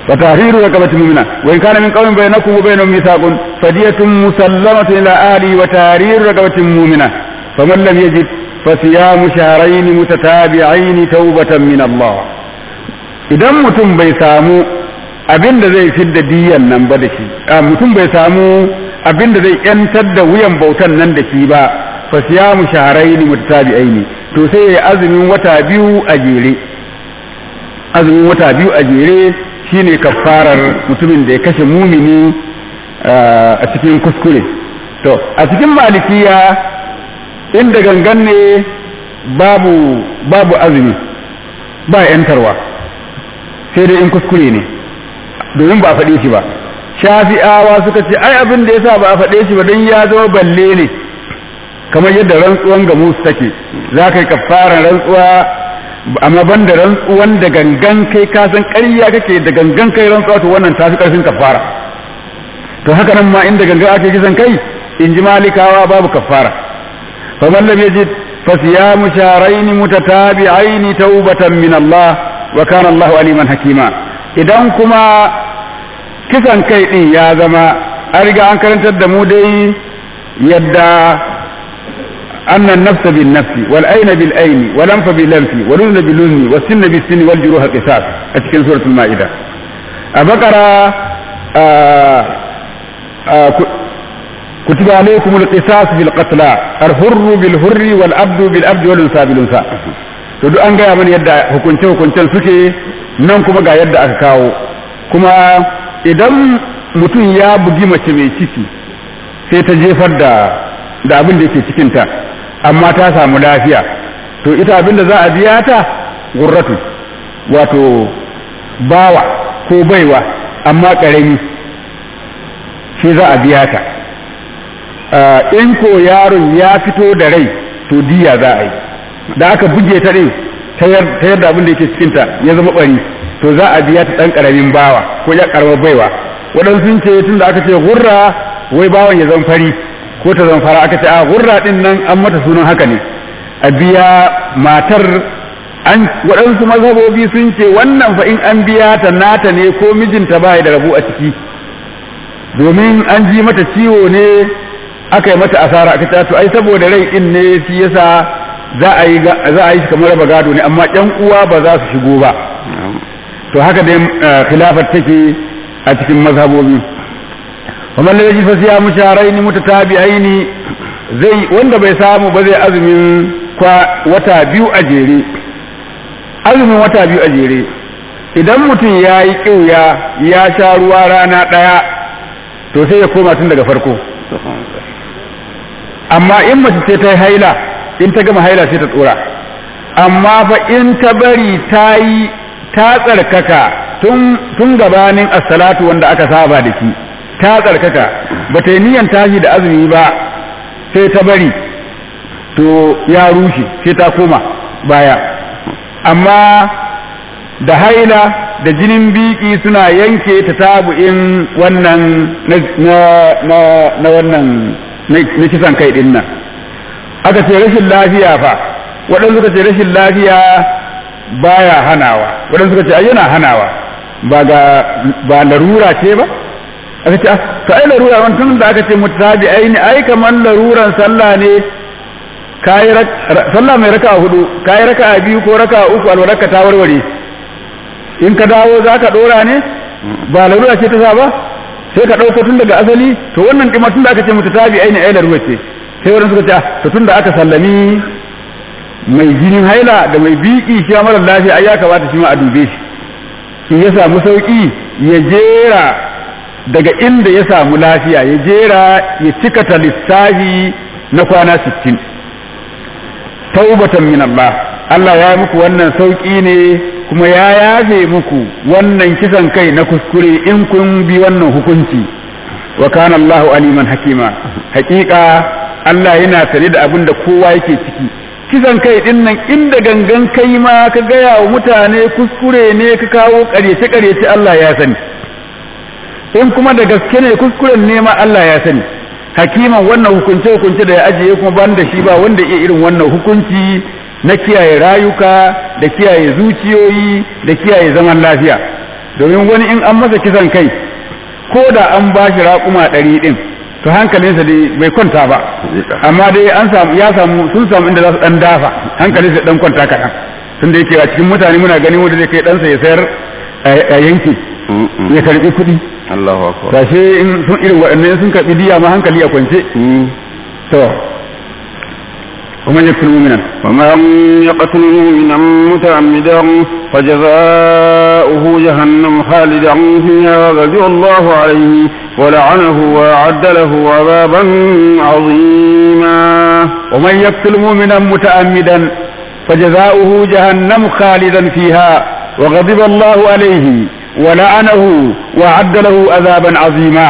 S2: wa tahriru raqabatin mu'mina wa in kana min qawmin bainakum wa bainahum mithaqun fadiyatun musallamatun ila ahli wa tahriru raqabatin mu'mina faman lam yajid fasiyamu shahrayn mutatabi'ain tawbatan min Allah idan mutum bai samu abin da zai fidda diyan nan ba da shi mutum bai samu abin da zai yantar da wuyan bautan nan da shi ba fa siyamu shahrayn mutatabi'aini to sai ya azumin wata biyu a jere azumin wata biyu a jere shine kafarar mutumin da ya kashe mumini a cikin kuskure to a cikin malikiya inda gangan ne babu babu azumi ba yantarwa sai dai in kuskure ne domin ba a faɗe shi ba shafi'awa suka ce ai abin da yasa ba a faɗe shi ba don ya zama balle ne kamar yadda rantsuwan ga musu take za ka yi kafaran rantsuwa amma ban da rantsuwan da gangan kai ka san ƙarya kake da gangan kai rantsuwa to wannan tafi ƙarfin kafara to haka nan ma inda gangan ake kisan kai in ji malikawa babu kafara fa man lam yajid fa siyamu shahrayn mutatabi'ain tawbatan min Allah wa kana Allahu aliman hakima idan kuma kisan kai din ya zama an riga an karantar da mu dai yadda أن النفس بالنفس والأين بالأين والأنف بالأنف والأذن بالأذن والسن بالسن والجروح قصاص أتكلم سورة المائدة أبقرة كتب عليكم القصاص في القتلى الحر بالحر والعبد بالعبد والأنثى بالأنثى to duk an gaya mana yadda hukunce hukuncen suke nan kuma ga yadda aka kawo kuma idan mutum ya bugi mace mai ciki sai ta jefar da da abin da yake cikinta amma ta samu lafiya to ita abin da za a biya ta gurratu wato bawa ko baiwa amma ƙarami shi za a biya ta in ko yaron ya fito da rai to diya za a yi da aka buge ta ɗin ta yadda abin da yake cikinta ya zama ɓari to za a biya ta ɗan ƙaramin bawa ko ya ƙaramar baiwa waɗansu sun ce tun da aka ce gurra wai bawan ya zama fari ko ta zamfara aka ce a gurra din nan an mata sunan haka ne a biya matar an waɗansu mazhabobi sun ce wannan fa in an biya ta nata ne ko mijinta ba da rabu a ciki domin an ji mata ciwo ne aka yi mata asara aka ce to ai saboda rai din ne shi yasa za a yi za a yi kamar raba gado ne amma ƴan uwa ba za su shigo ba to haka dai khilafar take a cikin mazhabobi ومن لا يجد فصيام شهرين متتابعين zai wanda bai samu ba zai azumin kwa wata biyu a jere azumin wata biyu a jere idan mutum ya yi ƙiuya ya sha ruwa rana ɗaya to sai ya koma tun daga farko amma in mace ce ta yi haila in ta gama haila sai ta tsora amma fa in ta bari ta yi ta tsarkaka tun gabanin assalatu wanda aka saba da shi ta tsarkaka ba ta yi niyan tashi da azumi ba sai ta bari to ya rushe sai ta koma baya amma da haila da jinin biki suna yanke ta tabu'in wannan na wannan na kisan kai din nan aka ce rashin lafiya fa waɗansu suka ce rashin lafiya baya hanawa waɗansu suka ce yana hanawa ba ga ba larura ce ba aka ce to ai larura wani tun da aka ce mutabi ai ne ai kamar laruran sallah ne kayi sallah mai raka hudu kayi raka biyu ko raka uku alwaraka ta warware in ka dawo za ka dora ne ba larura ce ta sa ba sai ka ɗauko tun daga asali to wannan ɗima tun da aka ce mutabi ai ne ai larura ce sai wani suka ce to tun da aka sallami mai jinin haila da mai biki shi mara lafiya ai ya kamata shi ma a dube shi in ya samu sauki ya jera daga inda ya samu lafiya ya jera ya cika ta lissafi na kwana sittin taubatan min Allah Allah ya muku wannan sauƙi ne kuma ya yafe muku wannan kisan kai na kuskure in kun bi wannan hukunci wa kana Allahu aliman hakima hakika Allah yana sane da abin da kowa yake ciki kisan kai din nan inda gangan kai ma ka gaya wa mutane kuskure ne ka kawo ƙaryace ƙaryace Allah ya sani in kuma da gaske ne kuskuren nema Allah ya sani hakiman wannan hukunce hukunce da ya ajiye kuma ban da shi ba wanda iya irin wannan hukunci na kiyaye rayuka da kiyaye zuciyoyi da kiyaye zaman lafiya domin wani in an masa kisan kai ko da an ba shi raƙuma ɗari ɗin to hankalinsa dai bai kwanta ba amma dai an samu ya samu sun samu inda za su ɗan dafa hankalinsa ɗan kwanta kaɗan tun da yake a cikin mutane muna gani wanda zai kai ɗansa ya sayar a yanki ya karɓi kuɗi
S1: Allahu akbar
S2: sashe in sun irin waɗannan sun karɓi diya ma hankali a kwance to ومن يقتل مؤمنا
S1: ومن يقتل مؤمنا متعمدا فجزاؤه جهنم خالدا فيها وغضب الله عليه ولعنه وأعد له عذابا عظيما
S2: ومن يقتل مؤمنا متعمدا فجزاؤه جهنم خالدا فيها وغضب الله عليه ولعنه وأعد له عذابا عظيما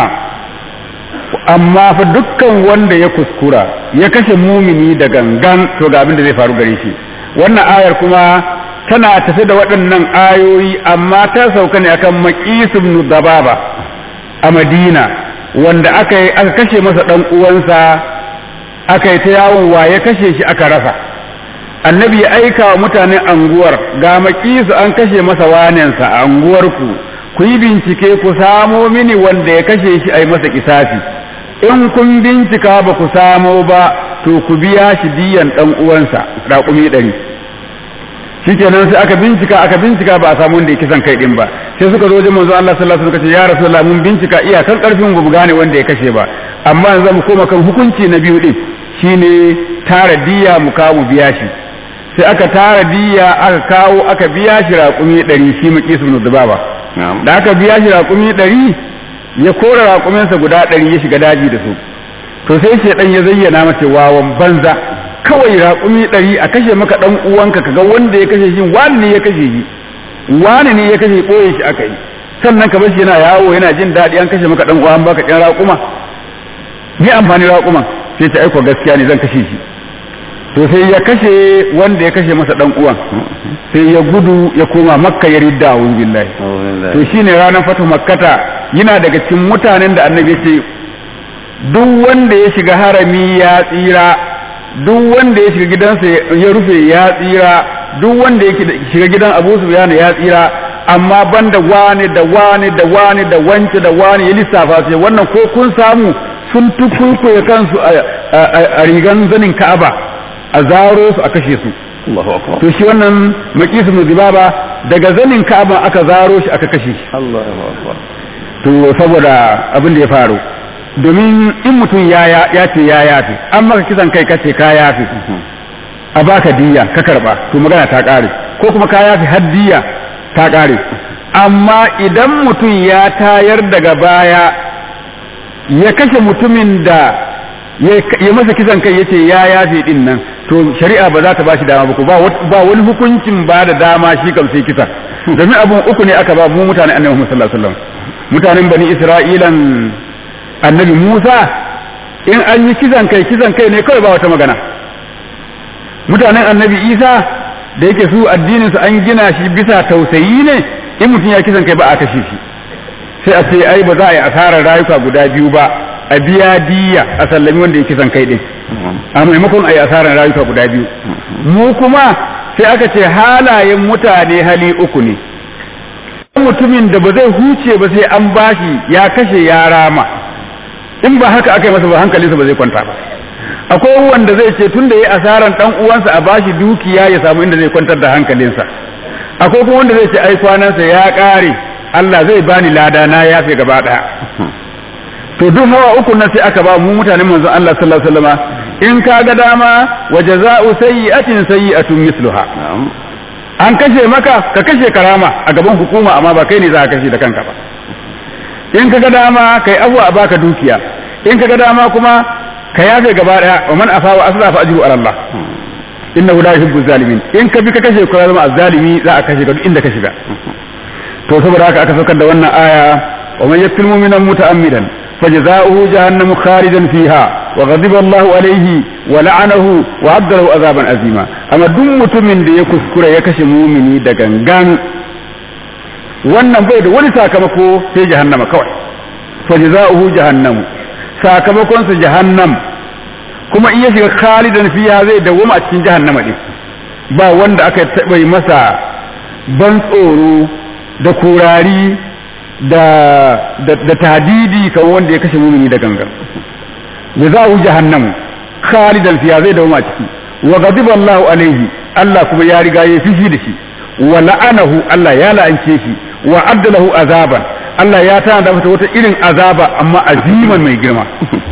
S2: amma fa dukkan wanda ya kuskura ya kashe mumini da gangan to ga abin da zai faru gare shi wannan ayar kuma tana tafi da waɗannan ayoyi amma ta sauka ne akan maqis ibn dababa a madina wanda aka yi aka kashe masa dan uwansa aka yi ta yawon wa ya kashe shi aka rasa annabi ya aika wa mutanen anguwar ga makisu an kashe masa wanensa a anguwarku ku yi bincike ku samo mini wanda ya kashe shi a yi masa kisafi in kun bincika ba ku samo ba to ku biya shi diyan dan uwansa raƙumi ɗari shikenan sai aka bincika aka bincika ba a samu wanda ya kisan kai din ba sai suka zo wajen manzo Allah sallallahu alaihi wasallam ya rasulullah mun bincika iyakan karfin mu gane wanda ya kashe ba amma yanzu mu koma kan hukunci na biyu din shine tara diya mu kawo mu biya shi sai aka tara diya aka kawo aka biya shi raƙumi ɗari shi maƙi su ba da aka biya shi raƙumi ɗari ya kora raƙuminsa guda ɗari ya shiga daji da su to sai shaidan ya zayyana mace wawan banza kawai raƙumi ɗari a kashe maka ɗan uwanka kaga wanda ya kashe shi wani ne ya kashe shi wani ne ya kashe ɓoye shi aka yi sannan ka bar shi yana yawo yana jin daɗi an kashe maka ɗan uwan baka ɗan raƙuma ni amfani raƙuma sai ta aiko gaskiya ne zan kashe shi to sai ya kashe wanda ya kashe masa dan uwan sai ya gudu ya koma makka ya ridda a billahi to shine ranar fatu makkata yana daga cikin mutanen da annabi ce duk wanda ya shiga harami ya tsira duk wanda ya shiga gidansa ya rufe ya tsira duk wanda ya shiga gidan abu sufyan ya tsira amma banda wani da wani da wani da wance da wani ya lissafa sai wannan ko kun samu sun tukuikuye kansu a rigan zanin ka'aba a zaro su a kashe su to shi wannan makisu muzibaba daga zanin ka'aba aka zaro shi aka kashe shi to saboda abin da ya faru domin in mutum ya ya ce ya yafi an maka kisan kai kace ka yafi a baka diya ka karba to magana ta kare ko kuma ka yafi har diya ta kare amma idan mutum ya tayar daga baya ya kashe mutumin da ya masa kisan kai yace ya yafe din nan to shari'a ba za ta bashi dama ba ba wani hukuncin ba da dama shi kam sai kisa domin abun uku ne aka ba mu mutanen annabi Muhammad sallallahu alaihi wasallam mutanen bani Isra'ilan annabi Musa in an yi kisan kai kisan kai ne kawai ba wata magana mutanen annabi Isa da yake su addinin su an gina shi bisa tausayi ne in mutum ya kisan kai ba a kashe shi sai a ce ai ba za a yi asarar rayuka guda biyu ba a biya diya a sallami wanda ya kisan kai din a maimakon a yi asarar rayuka guda biyu mu kuma sai aka ce halayen mutane hali uku ne mutumin da ba zai huce ba sai an bashi ya kashe ya rama in ba haka aka yi masa ba hankalinsa ba zai kwanta ba akwai wanda zai ce tun da ya asaran dan uwansa a bashi dukiya ya samu inda zai kwantar da hankalinsa akwai kuma wanda zai ce ai kwanansa ya kare Allah zai bani lada na yafe gaba daya to duk hawa uku nan sai aka ba mu mutanen manzon Allah sallallahu alaihi wasallama in ka ga dama wa jazaa'u sayyi'atin sayyi'atun misluha an kashe maka ka kashe karama a gaban hukuma amma ba kai ne za ka kashe da kanka ba in ka ga dama kai abu a baka dukiya in ka ga dama kuma ka yafe gaba daya wa man afa wa asla fa ajru ala Allah innahu la yuhibbu zalimin in ka bi ka kashe ka zama azzalimi za a kashe ka duk inda ka shiga to saboda haka aka saukar da wannan aya wa man yaqtul mu'mina muta'ammidan فجزاؤه جهنم خالدا فيها وغضب الله عليه ولعنه وعد له عذابا عظيما اما duk mutumin da ya kuskura ya kashe mumini da gangan wannan bai da wani sakamako sai jahannama kawai fajza'uhu jahannamu sakamakon sa jahannam kuma in ya shiga khalidan fiha zai dawoma a cikin jahannama din ba wanda aka taba yi masa ban tsoro da kurari da da tadidi kamar wanda ya kashe mumini da gangan jazahu jahannamu khalidan fiha zai dawo ciki wa ghadiba Allahu alaihi Allah kuma ya riga ya fishi da shi wa la'anahu Allah ya la'ance shi wa addalahu azaban Allah ya tana masa wata irin azaba amma aziman mai girma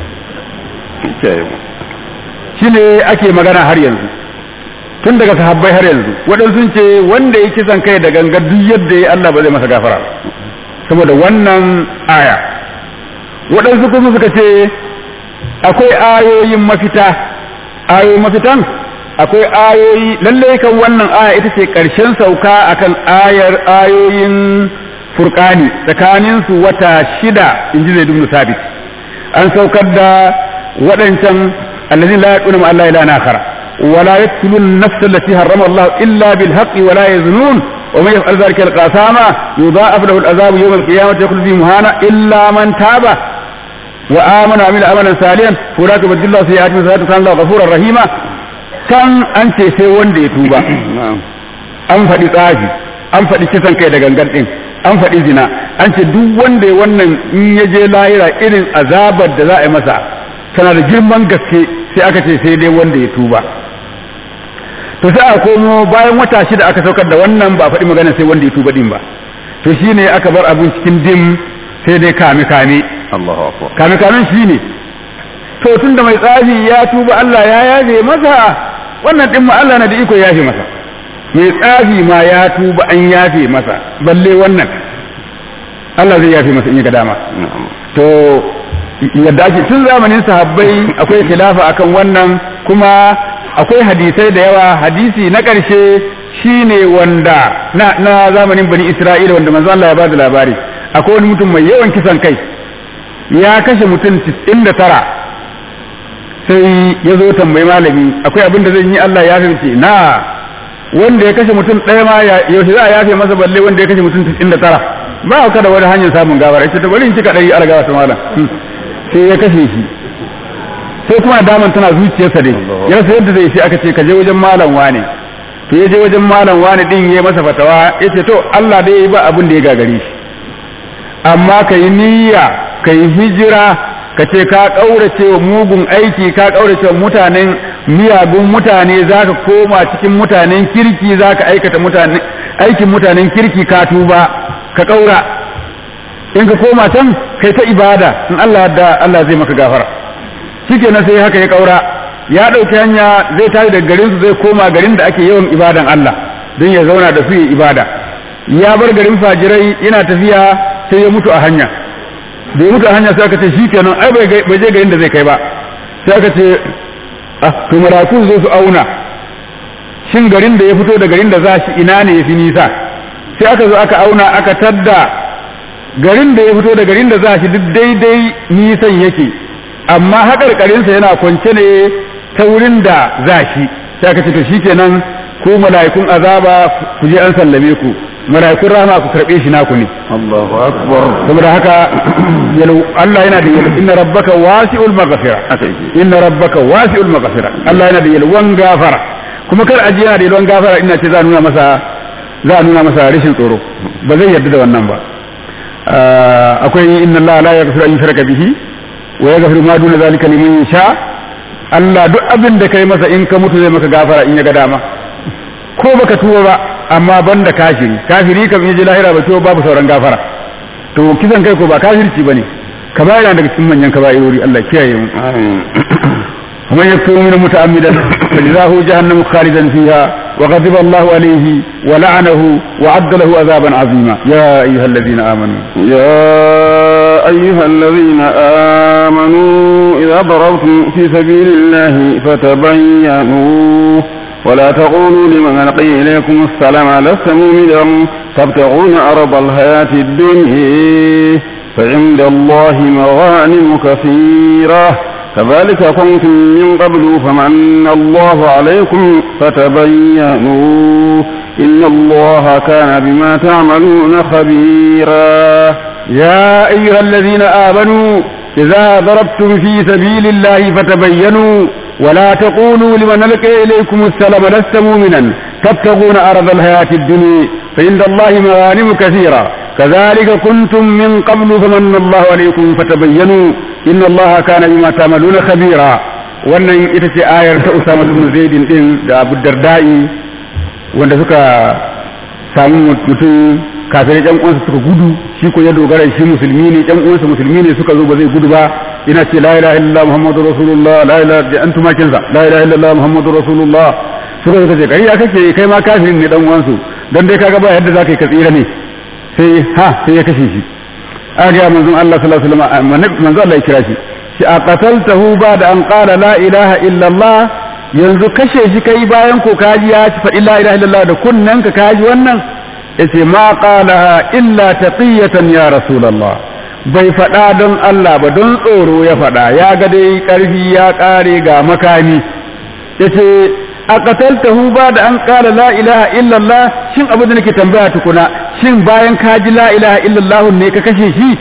S2: shine ake magana har yanzu tun daga sahabbai har yanzu waɗansu sun ce wanda ya kisan kai da gangar duk yadda ya Allah ba zai masa gafara saboda wannan aya waɗansu kuma suka ce akwai ayoyin mafita ayoyin mafitan akwai ayoyi lalle kan wannan aya ita ce ƙarshen sauka akan ayar ayoyin furkani tsakanin su wata shida in ji zai dubnu sabit an saukar da waɗancan allazin la yaqulu ma Allah ila nakhara ولا يقتلون النفس التي حرم الله إلا بالحق ولا يزنون ومن يفعل ذلك القاسامة يضاعف له العذاب يوم القيامة يخلد فيه مهانا إلا من تاب وآمن وعمل عملا صالحا فأولئك يبدل الله سيئات من سيئات كان الله غفورا رحيما كان أنت سي وند يتوبا an faɗi tsafi an faɗi kisan kai da gangan ɗin an faɗi zina an ce duk wanda ya wannan in ya je lahira irin azabar da za a yi masa tana da girman gaske sai aka ce sai dai wanda ya tuba to sai a komo bayan wata shida aka saukar da wannan ba faɗi magana sai wanda ya tuba din ba to shine aka bar abun cikin dim sai dai kame kame
S1: Allahu akbar
S2: kame kamen shine to tunda mai tsafi ya tuba Allah ya yaje masa wannan din ma Allah na da iko ya yafe masa mai tsafi ma ya tuba an yafe masa balle wannan Allah zai yafe masa in ya ga dama to yadda ake tun zamanin sahabbai akwai khilafa akan wannan kuma akwai hadisai da yawa hadisi na ƙarshe shine wanda na, na zamanin bani isra'ila wanda manzo Allah ya bada labari akwai wani mutum mai yawan kisan kai ya kashe mutum 99 sai ya zo tambayi malami akwai abin da zan yi Allah ya fice na wanda ya kashe mutum ɗaya ma yaushe za a yafe masa balle wanda ya kashe mutum 99 ba ka da wani hanyar samun gawara ita ta bari in cika ɗari algawa ta malam sai ya kashe shi sai kuma daman tana zuciyarsa dai ya rasa yadda zai sai aka ce ka je wajen malam wane to ya je wajen malam wane din ya masa fatawa ya ce to Allah dai ba abin da ya gagare shi amma ka yi niyya ka yi hijira ka ce ka ƙaurace wa mugun aiki ka ƙaurace wa mutanen miyagun mutane za ka koma cikin mutanen kirki za ka aikata aikin mutanen kirki ka tuba ka ƙaura in ka koma can kai ta ibada in Allah da Allah zai maka gafara shikenan sai haka ya kaura ya dauki hanya zai tashi daga garin su zai koma garin da ake yawan ibadan Allah don ya zauna da su ya ibada ya bar garin fajirai yana tafiya sai ya mutu a hanya da ya mutu a hanya sai aka ce shikenan ai bai je garin da zai kai ba sai aka ce ah to malaku zo su auna shin garin da ya fito da garin da za shi ina ne ya fi nisa sai aka zo aka auna aka tadda garin da ya fito da garin da za shi duk daidai nisan yake amma haƙarƙarinsa yana kwance ne ta wurin da za shi sai aka ce to shikenan ku mala'ikun azaba ku je an sallame ku mala'ikun rahama ku karɓe shi naku ne
S1: Allahu akbar
S2: saboda haka Allah yana da yalwa inna rabbaka wasi'ul maghfira inna rabbaka wasi'ul maghfira Allah yana da yalwan gafara kuma kar aji yana da yalwan gafara ina ce za a nuna masa za a nuna masa rashin tsoro ba zai yarda da wannan ba akwai inna Allah la yaghfiru an yushraka bihi wa yaghfiru ma duna zalika liman yasha Allah duk abin da kai masa in ka mutu zai maka gafara in ya ga dama ko baka tuba ba amma banda kafiri kafiri kam yaje lahira ba to babu sauran gafara to kisan kai ko ba kafirci bane kaba'ira daga cikin manyan kaba'irori Allah kiyaye mu ومن يكفر من متعمدا فجزاه جهنم خالدا فيها وغضب الله عليه ولعنه وعد له عذابا عظيما يا ايها الذين امنوا
S1: يا أيها الذين آمنوا إذا ضربتم في سبيل الله فتبينوا ولا تقولوا لمن ألقي إليكم السلام لست مؤمنا تبتغون عرض الحياة الدنيا فعند الله مغانم كثيرة كذلك كنتم من قبل فمن الله عليكم فتبينوا إن الله كان بما تعملون خبيرا
S2: يا أيها الذين آمنوا إذا ضربتم في سبيل الله فتبينوا ولا تقولوا لمن ألقى إليكم السلام لست مؤمنا تبتغون أرض الحياة الدنيا فعند الله مغانم كثيرة كذلك كنتم من قبل فمن الله عليكم فتبينوا إن الله كان بما تعملون خبيرا wannan ita ce ayar ta Usama bin Zaidin din da Abu Darda'i wanda suka samu mutum kafirai ɗan uwansa suka gudu shi ko ya dogara shi musulmi ne ɗan uwansa musulmi ne suka zo ba zai gudu ba ina ce la ilaha illallah muhammadur rasulullah la ilaha da an tumakin sa la ilaha illallah muhammadur rasulullah suka zo kace kai ya kake kai ma kafirin ne dan uwansu dan dai kaga ba yadda zaka yi ka tsira ne sai ha sai ya kashe shi a ga manzon Allah sallallahu alaihi wasallam manzon Allah ya kira shi shi a qataltahu ba da an qala la ilaha illallah yanzu kashe shi kai bayan ko kaji ya ci faɗi la ilaha illallah da kunnen ka kaji wannan yace ma qalaha illa taqiyatan ya rasulullah bai faɗa don Allah ba don tsoro ya faɗa ya ga dai ƙarfi ya ƙare ga makami yace a qataltahu ba da an qala la ilaha illallah shin abu da nake tambaya tukuna shin bayan ka ji la ilaha illallah ne ka kashe shi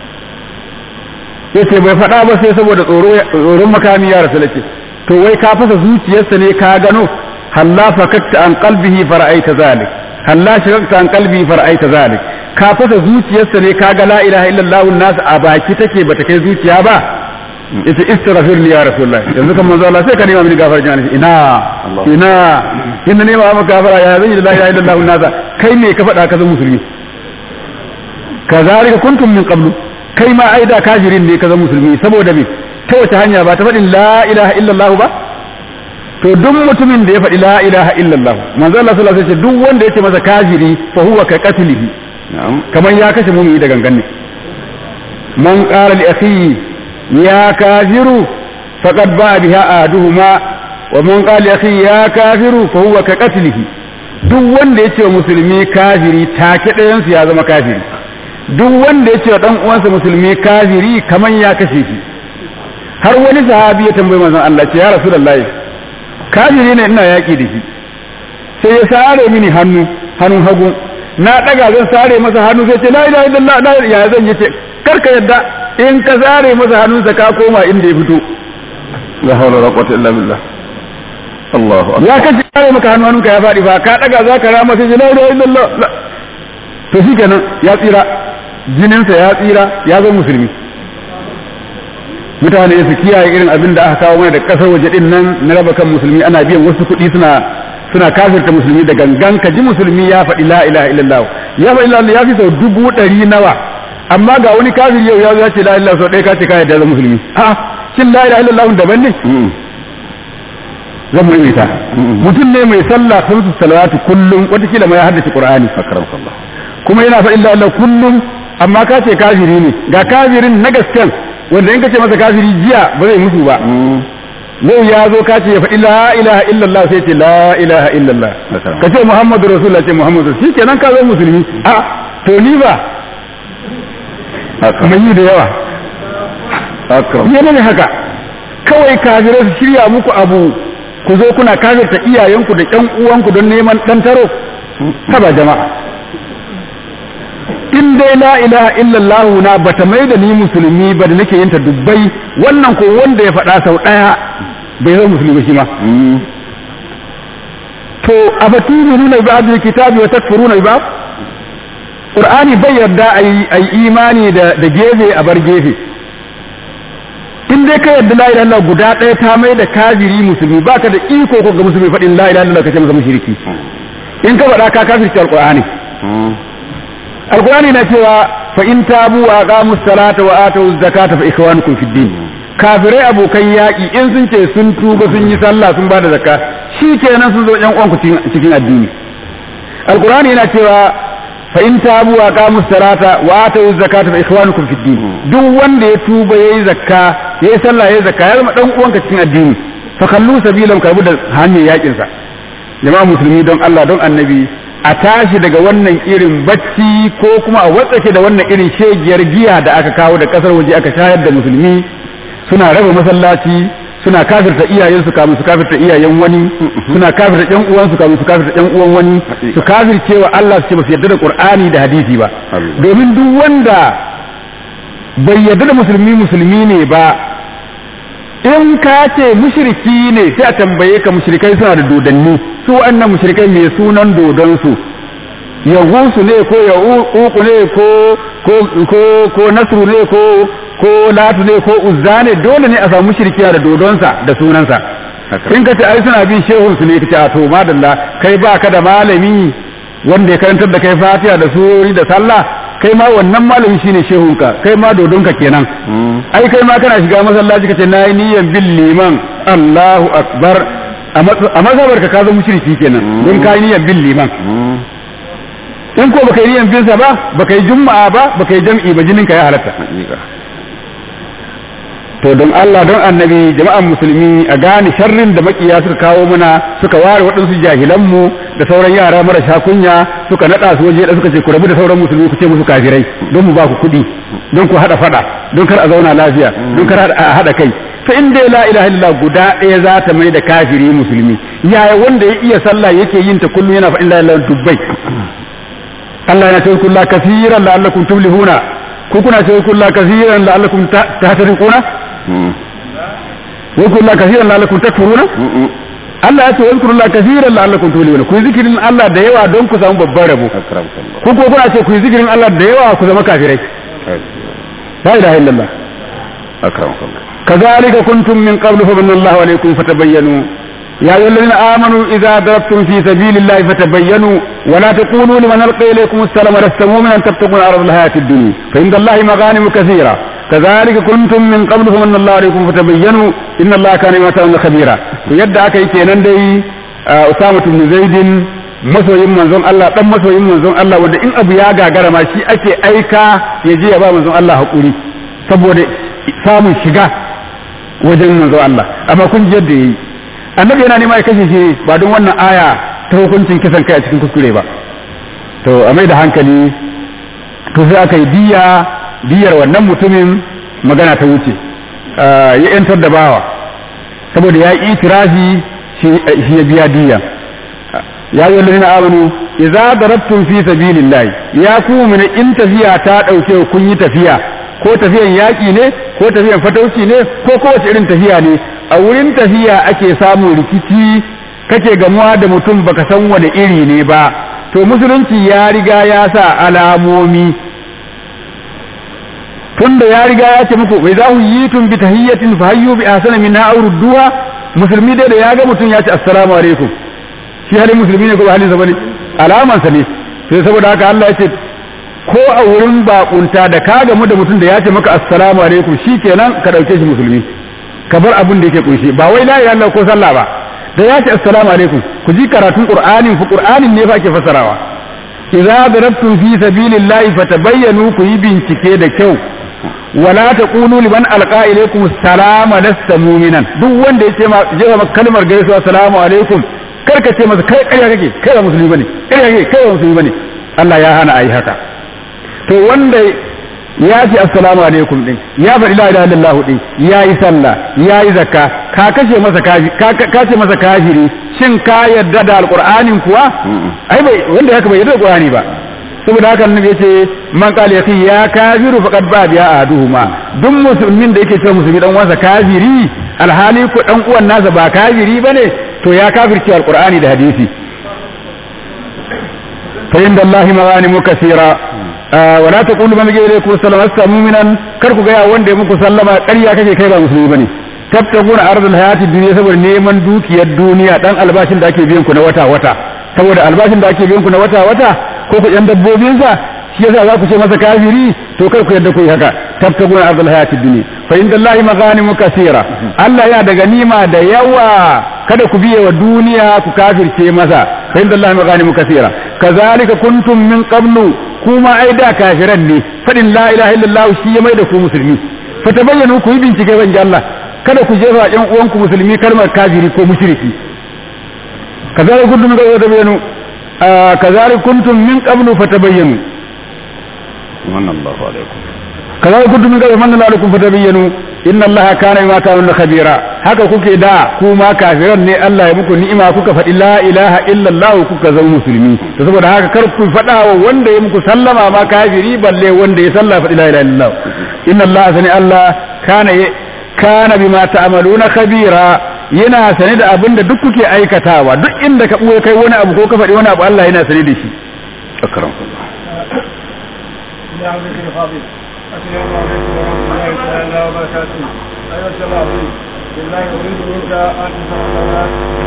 S2: yace bai faɗa ba sai saboda tsoro tsoron makami ya rasulullah to wai ka fasa zuciyarsa ne ka gano halla fakatta an qalbihi fara'aita zalik halla shirarta an qalbi fara'aita zalik ka fasa zuciyarsa ne ka ga la ilaha illallah nas a baki take bata kai zuciya ba yace istaghfir li ya rasulullah yanzu kan manzo Allah sai ka nema mini gafara jana ina ina inna nema maka gafara ya zan yi la ilaha illallah nas kai me ka faɗa ka zama musulmi kazalika kuntum min qablu kai ma aida kafirin ne ka zama musulmi saboda me ta wace hanya ba ta faɗin la ilaha illallah ba to duk mutumin da ya faɗi la ilaha illallah manzo Allah sallallahu alaihi wasallam duk wanda yace masa kafiri fa huwa ka qatlihi kaman ya kashe mumini da gangan ne man qala li akhi ya kafiru faqad ba biha ahaduhuma wa man qala li akhi ya kafiru fa huwa ka qatlihi duk wanda yace wa musulmi kafiri take ɗayan su ya zama kafiri duk wanda yace wa dan uwansa musulmi kafiri kaman ya kashe shi har wani sahabi ya tambayi manzon Allah ce ya rasulullahi kafiri ne ina yaki da shi sai ya sare mini hannu hannun hagu na daga zan sare masa hannu sai ce la ilaha illallah la ya zan yace karka yadda in ka sare masa hannunsa ka koma inda ya fito
S1: la hawla wala quwwata illa billah Allahu akbar
S2: ya kace sare maka hannu hannunka ya fadi ba ka daga za ka rama sai ce la ilaha illallah to shikenan ya tsira jininsa ya tsira ya zama musulmi mutane su kiyaye irin abin da aka kawo mana da kasar waje din nan na raba kan musulmi ana biyan wasu kuɗi suna suna kafirta musulmi da gangan ka ji musulmi ya faɗi la ilaha illallah ya faɗi la ya fi sau dubu ɗari nawa amma ga wani kafir yau ya zo ya ce la ilaha sau ɗaya ka ce ka yadda zama musulmi a shin la ilaha illallah daban ne zan mu ta mutum ne mai sallah khamsu salawatu kullum watakila ma ya haddace qur'ani
S1: akramakallah
S2: kuma yana faɗin la ilaha kullum amma ka ce kafiri ne ga kafirin na gasken wanda in ka ce masa kafiri jiya ba zai musu ba yau ya zo ka ce ya faɗi la ilaha illallah sai ce la ilaha illallah ka ce muhammadu rasulullah ce muhammadu shi kenan ka zo musulmi a to ni ba mai yi da yawa yana ne haka kawai kafirai su shirya muku abu ku zo kuna kafirta iyayenku da ƴan uwanku don neman ɗan taro haba jama'a in dai la ilaha illallah na bata mai da ni musulmi ba da nake yinta dubbai wannan ko wanda ya faɗa sau ɗaya bai zama musulmi ba shi ma to abaturu nuna ba da kitabi wa takfuruna ba qur'ani bai yarda ayi imani da da gefe a bar gefe in dai ka yarda la ilaha illallah guda ɗaya ta mai da kafiri musulmi baka da iko ko ga musulmi faɗin la ilaha illallah kace masa mushriki in ka faɗa ka kafirci alqur'ani alkurani na cewa fa in tabu wa aqamu salata wa atu zakata fa ikhwanukum fid din kafirai abokan yaƙi in sun ce sun tuba sun yi sallah sun bada zakka shikenan sun zo yan uwanku cikin addini alkurani yana cewa fa in tabu wa aqamu salata wa atu zakata fa ikhwanukum fid din duk wanda ya tuba yayi zakka yayi sallah yayi zakka ya zama dan uwanka cikin addini fa kallu sabilan karbu da hanyar yakin sa jama'a musulmi don Allah don annabi a tashi daga wannan irin bacci ko kuma a watsake da wannan irin shegiyar giya da aka kawo da kasar waje aka shayar da musulmi suna raba masallaci suna kafirta iyayen su kamun su kafirta iyayen wani suna kafirta ƴan uwan su kamun su kafirta ƴan uwan wani su kafirce wa Allah su ce ba su yarda da Qur'ani da hadisi ba domin duk wanda bai yarda da musulmi musulmi ne ba in ka ce mushriki ne sai a tambaye ka mushrikai suna da dodanni su wannan mushrikai mai sunan dodon su yahusu ne ko ya uku ne ko ko ko ko nasru ne ko ko latu ne ko uzza ne dole ne a samu mushriki da dodonsa da sunansa in ka ce ai suna bin shehun su ne ka ce a to madalla kai ba ka da malami wanda ya karantar da kai fatiha da surori da sallah kai ma wannan malami shine shehunka kai ma dodonka kenan ai kai ma kana shiga masallaci kace nayi niyyan bil liman Allahu akbar a mazhabar ka ka zama mushriki kenan don kai niyyan bil liman in ko baka yi niyyan bin sa ba baka yi juma'a ba baka yi jam'i ba jinin ka ya halatta to don Allah don annabi jama'an musulmi a gane sharrin da makiya suka kawo muna suka ware waɗansu jahilan mu da sauran yara marasa kunya suka nada su waje da suka ce ku rabu da sauran musulmi ku ce musu kafirai don mu ba ku kuɗi don ku hada fada don kar a zauna lafiya don kar a hada kai to in dai la ilaha illallah guda ɗaya za ta mai da kafiri musulmi yaya wanda ya iya sallah yake yin ta kullum yana faɗin la ilaha dubbai Allah yana ce kullu kaseeran la'allakum tuflihuna ku kuna ce kullu kaseeran la'allakum tahtaduna واذكروا الله كثيرا لعلكم تكفرون Allah ya ce wa zikrullahi kaseeran la'allakum tuflihun ku zikirin Allah da yawa don ku samu babban rabo ku ko kuna ce ku zikirin Allah da yawa ku zama kafirai la ilaha illallah
S1: akramakallah
S2: كذلك كنتم من قبل فمن الله عليكم فتبينوا يا أيها الذين آمنوا إذا ضربتم في سبيل الله فتبينوا ولا تقولوا لمن ألقى إليكم السلام لست مؤمنا تبتغون عرض الحياة الدنيا فعند الله مغانم كثيرة كذلك كنتم من قبل فمن الله عليكم فتبينوا إن الله كان بما تعملون خبيرا ويدعى كي كينان دي أسامة بن زيد masoyin manzon Allah dan masoyin manzon Allah wanda in abu ya gagara ma shi ake aika ya je ya ba manzon Allah hakuri saboda samun shiga wajen manzon Allah amma kun ji yadda yayi annabi yana nema ya kashe shi ba don wannan aya ta hukuncin kisan kai a cikin kuskure ba to a mai da hankali to sai aka yi diya diyar wannan mutumin magana ta wuce ya yantar da bawa saboda ya yi itirafi shi ya biya diya ya yi wallazina amanu idza darabtum fi sabilillah ya ku min in tafiya ta dauke kun yi tafiya ko tafiyan yaki ne ko tafiyan fatauci ne ko kowace irin tafiya ne a wurin tafiya ake samun rikici kake gamuwa da mutum baka san wani iri ne ba to musulunci ya riga ya sa alamomi tunda ya riga ya ce muku wai za ku yi tun bi tahiyyatin fa hayyu bi ahsana minha aw rudduha musulmi dai da ya ga mutum ya ce assalamu alaikum shi halin musulmi ne ko ba halin sa bane alaman sa ne sai saboda haka Allah ya ce ko a wurin bakunta da ka gamu da mutum da ya ce maka assalamu alaikum shikenan ka dauke shi musulmi ka bar abin da yake kunshi ba wai la ilaha illallah ko sallah ba da ya ce assalamu alaikum ku ji karatun qur'anin fa qur'anin ne fa ake fasarawa idza darabtum fi sabilillahi fatabayyanu ku yi bincike da kyau wala taqulu liman alqa ilaykum assalama lasta mu'minan duk wanda ya ce ma jefa maka kalmar gaisuwa assalamu alaikum kar ka ce masa kai ƙarya kake kai ba musulmi bane ƙarya kake kai ba musulmi bane Allah ya hana ayi haka to wanda ya ce assalamu alaikum din ya faɗi la ilaha illallah din ya yi sallah ya yi zakka ka kashe masa ka ce masa kafiri shin ka yarda da alqur'anin kuwa ai bai wanda haka bai yarda da qur'ani ba saboda haka annabi yace man qala yaqi ya kafiru faqad ba biya aduhuma duk musulmin da yake cewa musulmi dan uwansa kafiri alhali ko dan uwan nasa ba kafiri bane to ya kafirce alqur'ani da hadisi fa inda allahi maghanimu kaseera wala taqulu man ja'a ilaykum salama asta mu'minan kar ku ga wanda ya muku sallama ƙarya kake kai ba musulmi bane tabtaguna ardul hayati dunya saboda neman dukiyar duniya dan albashin da ake biyan ku na wata wata saboda albashin da ake biyan ku na wata wata ko ku yan dabbobin sa shi yasa za ku ce masa kafiri to kar ku yadda ku yi haka tabtaguna ardul hayati dunya fa inda allahi maghanimu kaseera Allah ya da ganima da yawa kada ku biye wa duniya ku kafirce masa fa inda allahi maghanimu kaseera kazalika kuntum min qablu kuma ai da kafiran ne fadin la ilaha illallah shi ya mai da ku musulmi fa tabayyanu ku yi bincike ban Allah kada ku jefa ƴan uwanku musulmi kalmar kafiri ko mushriki kazalika kuntum min qablu tabayyanu kazalika kuntum min qablu fatabayyanu
S1: manna Allahu alaikum
S2: kazalika kuntum min qablu manna alaikum fatabayyanu inna allaha kana bima ta'maluna khabira haka kuke da kuma kafiran ne Allah ya muku ni'ima kuka faɗi la ilaha illallah kuka zama musulmi to saboda haka kar ku faɗa wa wanda ya muku sallama ma kafiri balle wanda ya salla faɗi la ilaha illallah inna allaha sani Allah kana kana bima ta'maluna khabira yana sane da abin da duk kuke aikatawa duk inda ka buye kai wani abu ko ka faɗi wani abu Allah yana sane da shi akram
S3: يا عبد الفاضل السلام عليكم ورحمه الله تعالى وبركاته ايها الشباب بالله اريد منك ان تتولى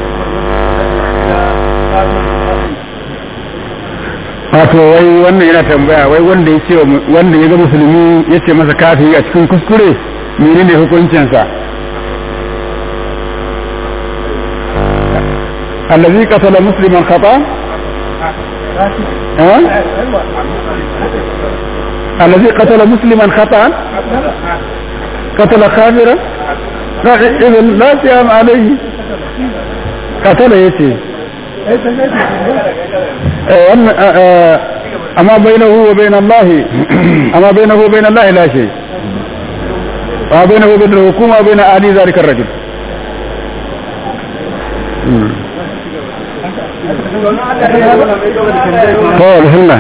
S2: wato wai wannan yana tambaya wai wanda ya ce wanda ya ga musulmi ya ce masa kafiri a cikin kuskure menene hukuncinsa allazi qatala musliman khata ها الذي قتل مسلما خطأ قتل كافرا لا إذا لا صيام عليه قتل يتي أما بينه وبين الله أما بينه وبين الله لا شيء وما بينه وبين الحكومة وبين أهل ذلك الرجل قول هلا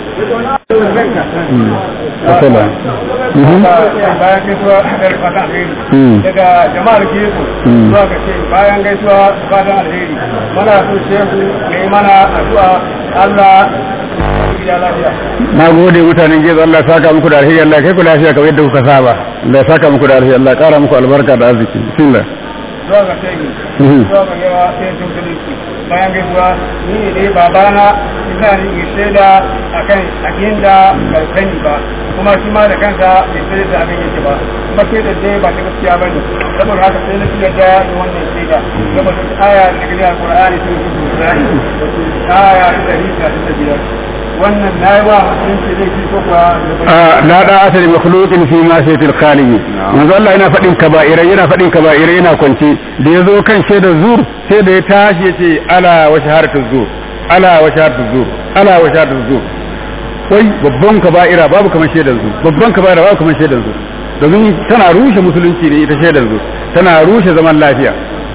S2: Asala.
S3: bayan gaisuwa da fatan alheri daga jama'ar gefu zuwa ga ce bayan gaisuwa fatan alheri mana so shehu ya yi mana addu'a Allah ya lafiya
S2: Na gode mutanen gezo Allah ya saka muku da alheri Allah ya kai ku lafiya kamar yadda kuka saba. Allah ya saka muku da alheri Allah ya kara muku albarka da arziki. Bismillah.
S3: zuwa ga shehu zuwa ga yawa sai sun kudinsu bayan gaisuwa ni ne dai babana ina ni in shaida akan abin da bai sani ba kuma shi ma da kansa bai sai da abin yake ba kuma sai da dai ba ta gaskiya ba ne saboda haka sai na fi yadda da wannan shaida saboda aya da gani a Qur'ani sun fi Qur'ani aya ta dari ta ta biyar wannan na yi wa musulunci zai fi ko kuwa
S2: la da asali makhluqin fi ma sayyidil khaliq manzo Allah yana fadin kaba'ira yana fadin kaba'ira yana kwance da yazo kan shaidar zur sai da ya tashi yace ala wa shahadatu zur ala wa shahadatu zur ala wa shahadatu zur wai babban kaba'ira babu kamar shaidar zur babban kaba'ira babu kamar shaidar zur domin tana rushe musulunci ne ita shaidar zur tana rushe zaman lafiya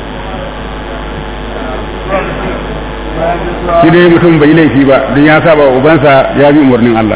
S2: shi dai mutum bai laifi ba don ya saba wa ubansa ya bi umarnin Allah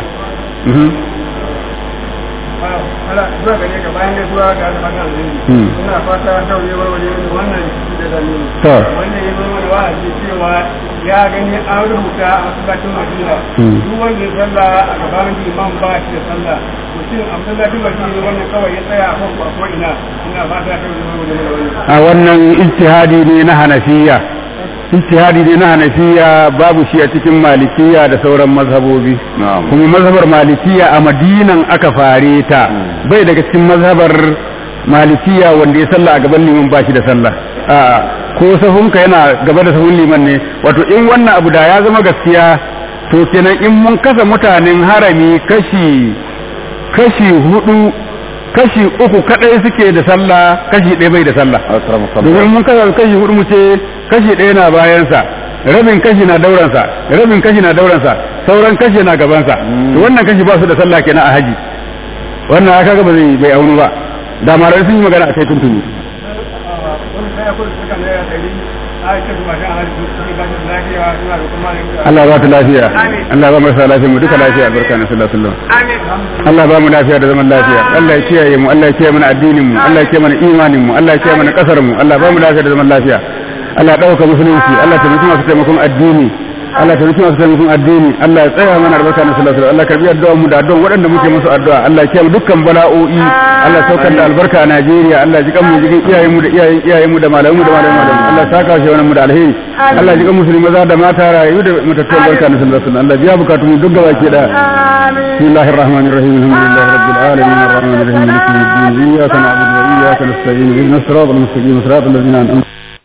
S3: ana zuwa gare ka bayan gaisuwa ga alfatan alheri ina fata daure warware wannan da dalili
S2: To.
S3: wanda ya zama da wa'azi cewa ya gani an rubuta a masallacin Madina duk wanda ya sallah a gaban imam ba shi da sallah to shin a masallacin Madina wannan kawai ya tsaya a kan ko ina ina fata daure warware wannan
S2: a wannan ijtihadi ne na hanafiya ijtihadi ne na hanafiya babu shi a cikin malikiya da sauran mazhabobi kuma mazhabar malikiya a madinan aka fare ta bai daga cikin mazhabar malikiya wanda ya sallah a gaban liman ba shi da sallah a ko sahunka yana gaba da sahun liman ne wato in wannan abu da ya zama gaskiya to kenan in mun kasa mutanen harami kashi kashi hudu kashi uku kadai suke da sallah kashi ɗaya bai da sallah domin mun kasa kashi hudu mu ce kashi ɗaya na bayansa rabin kashi na dauransa rabin kashi na dauransa sauran kashi na gabansa to wannan kashi ba su da sallah kenan a haji wannan aka ga ba zai bai aunu ba da malamai sun yi magana a kai tuntuni
S3: wani sai akwai suka ne ya dari a ce kuma shan hali su ne ba su lafiya suna da kuma
S2: Allah ba ta lafiya Allah ba marasa lafiya mu duka lafiya barka na sallallahu alaihi wasallam Allah ba mu lafiya da zaman lafiya Allah ya kiyaye mu Allah ya kiyaye mana addinin mu Allah ya kiyaye mana imanin mu Allah ya kiyaye mana kasar mu Allah ba mu lafiya da zaman lafiya Allah ya dauka musulunci Allah ta mutum masu taimakon addini Allah ta mutum masu taimakon addini Allah ya tsaya mana albarka na sallallahu alaihi wasallam Allah karbi addu'a mu da addu'a waɗanda muke musu addu'a Allah ya kiyaye dukkan bala'o'i Allah ya saukar da albarka a Najeriya Allah ya ji kanmu jikin iyayen mu da iyayen iyayen mu da malamu da malamu da Allah ya saka shi wannan mu da alheri Allah ya ji kan musulmi maza da mata rayu da mutattun barka na sallallahu alaihi wasallam Allah ya biya bukatun mu duk gaba ke da بسم الله الرحمن الرحيم الحمد لله رب العالمين الرحمن الرحيم مالك يوم الدين اياك نعبد واياك نستعين اهدنا الصراط المستقيم صراط الذين انعمت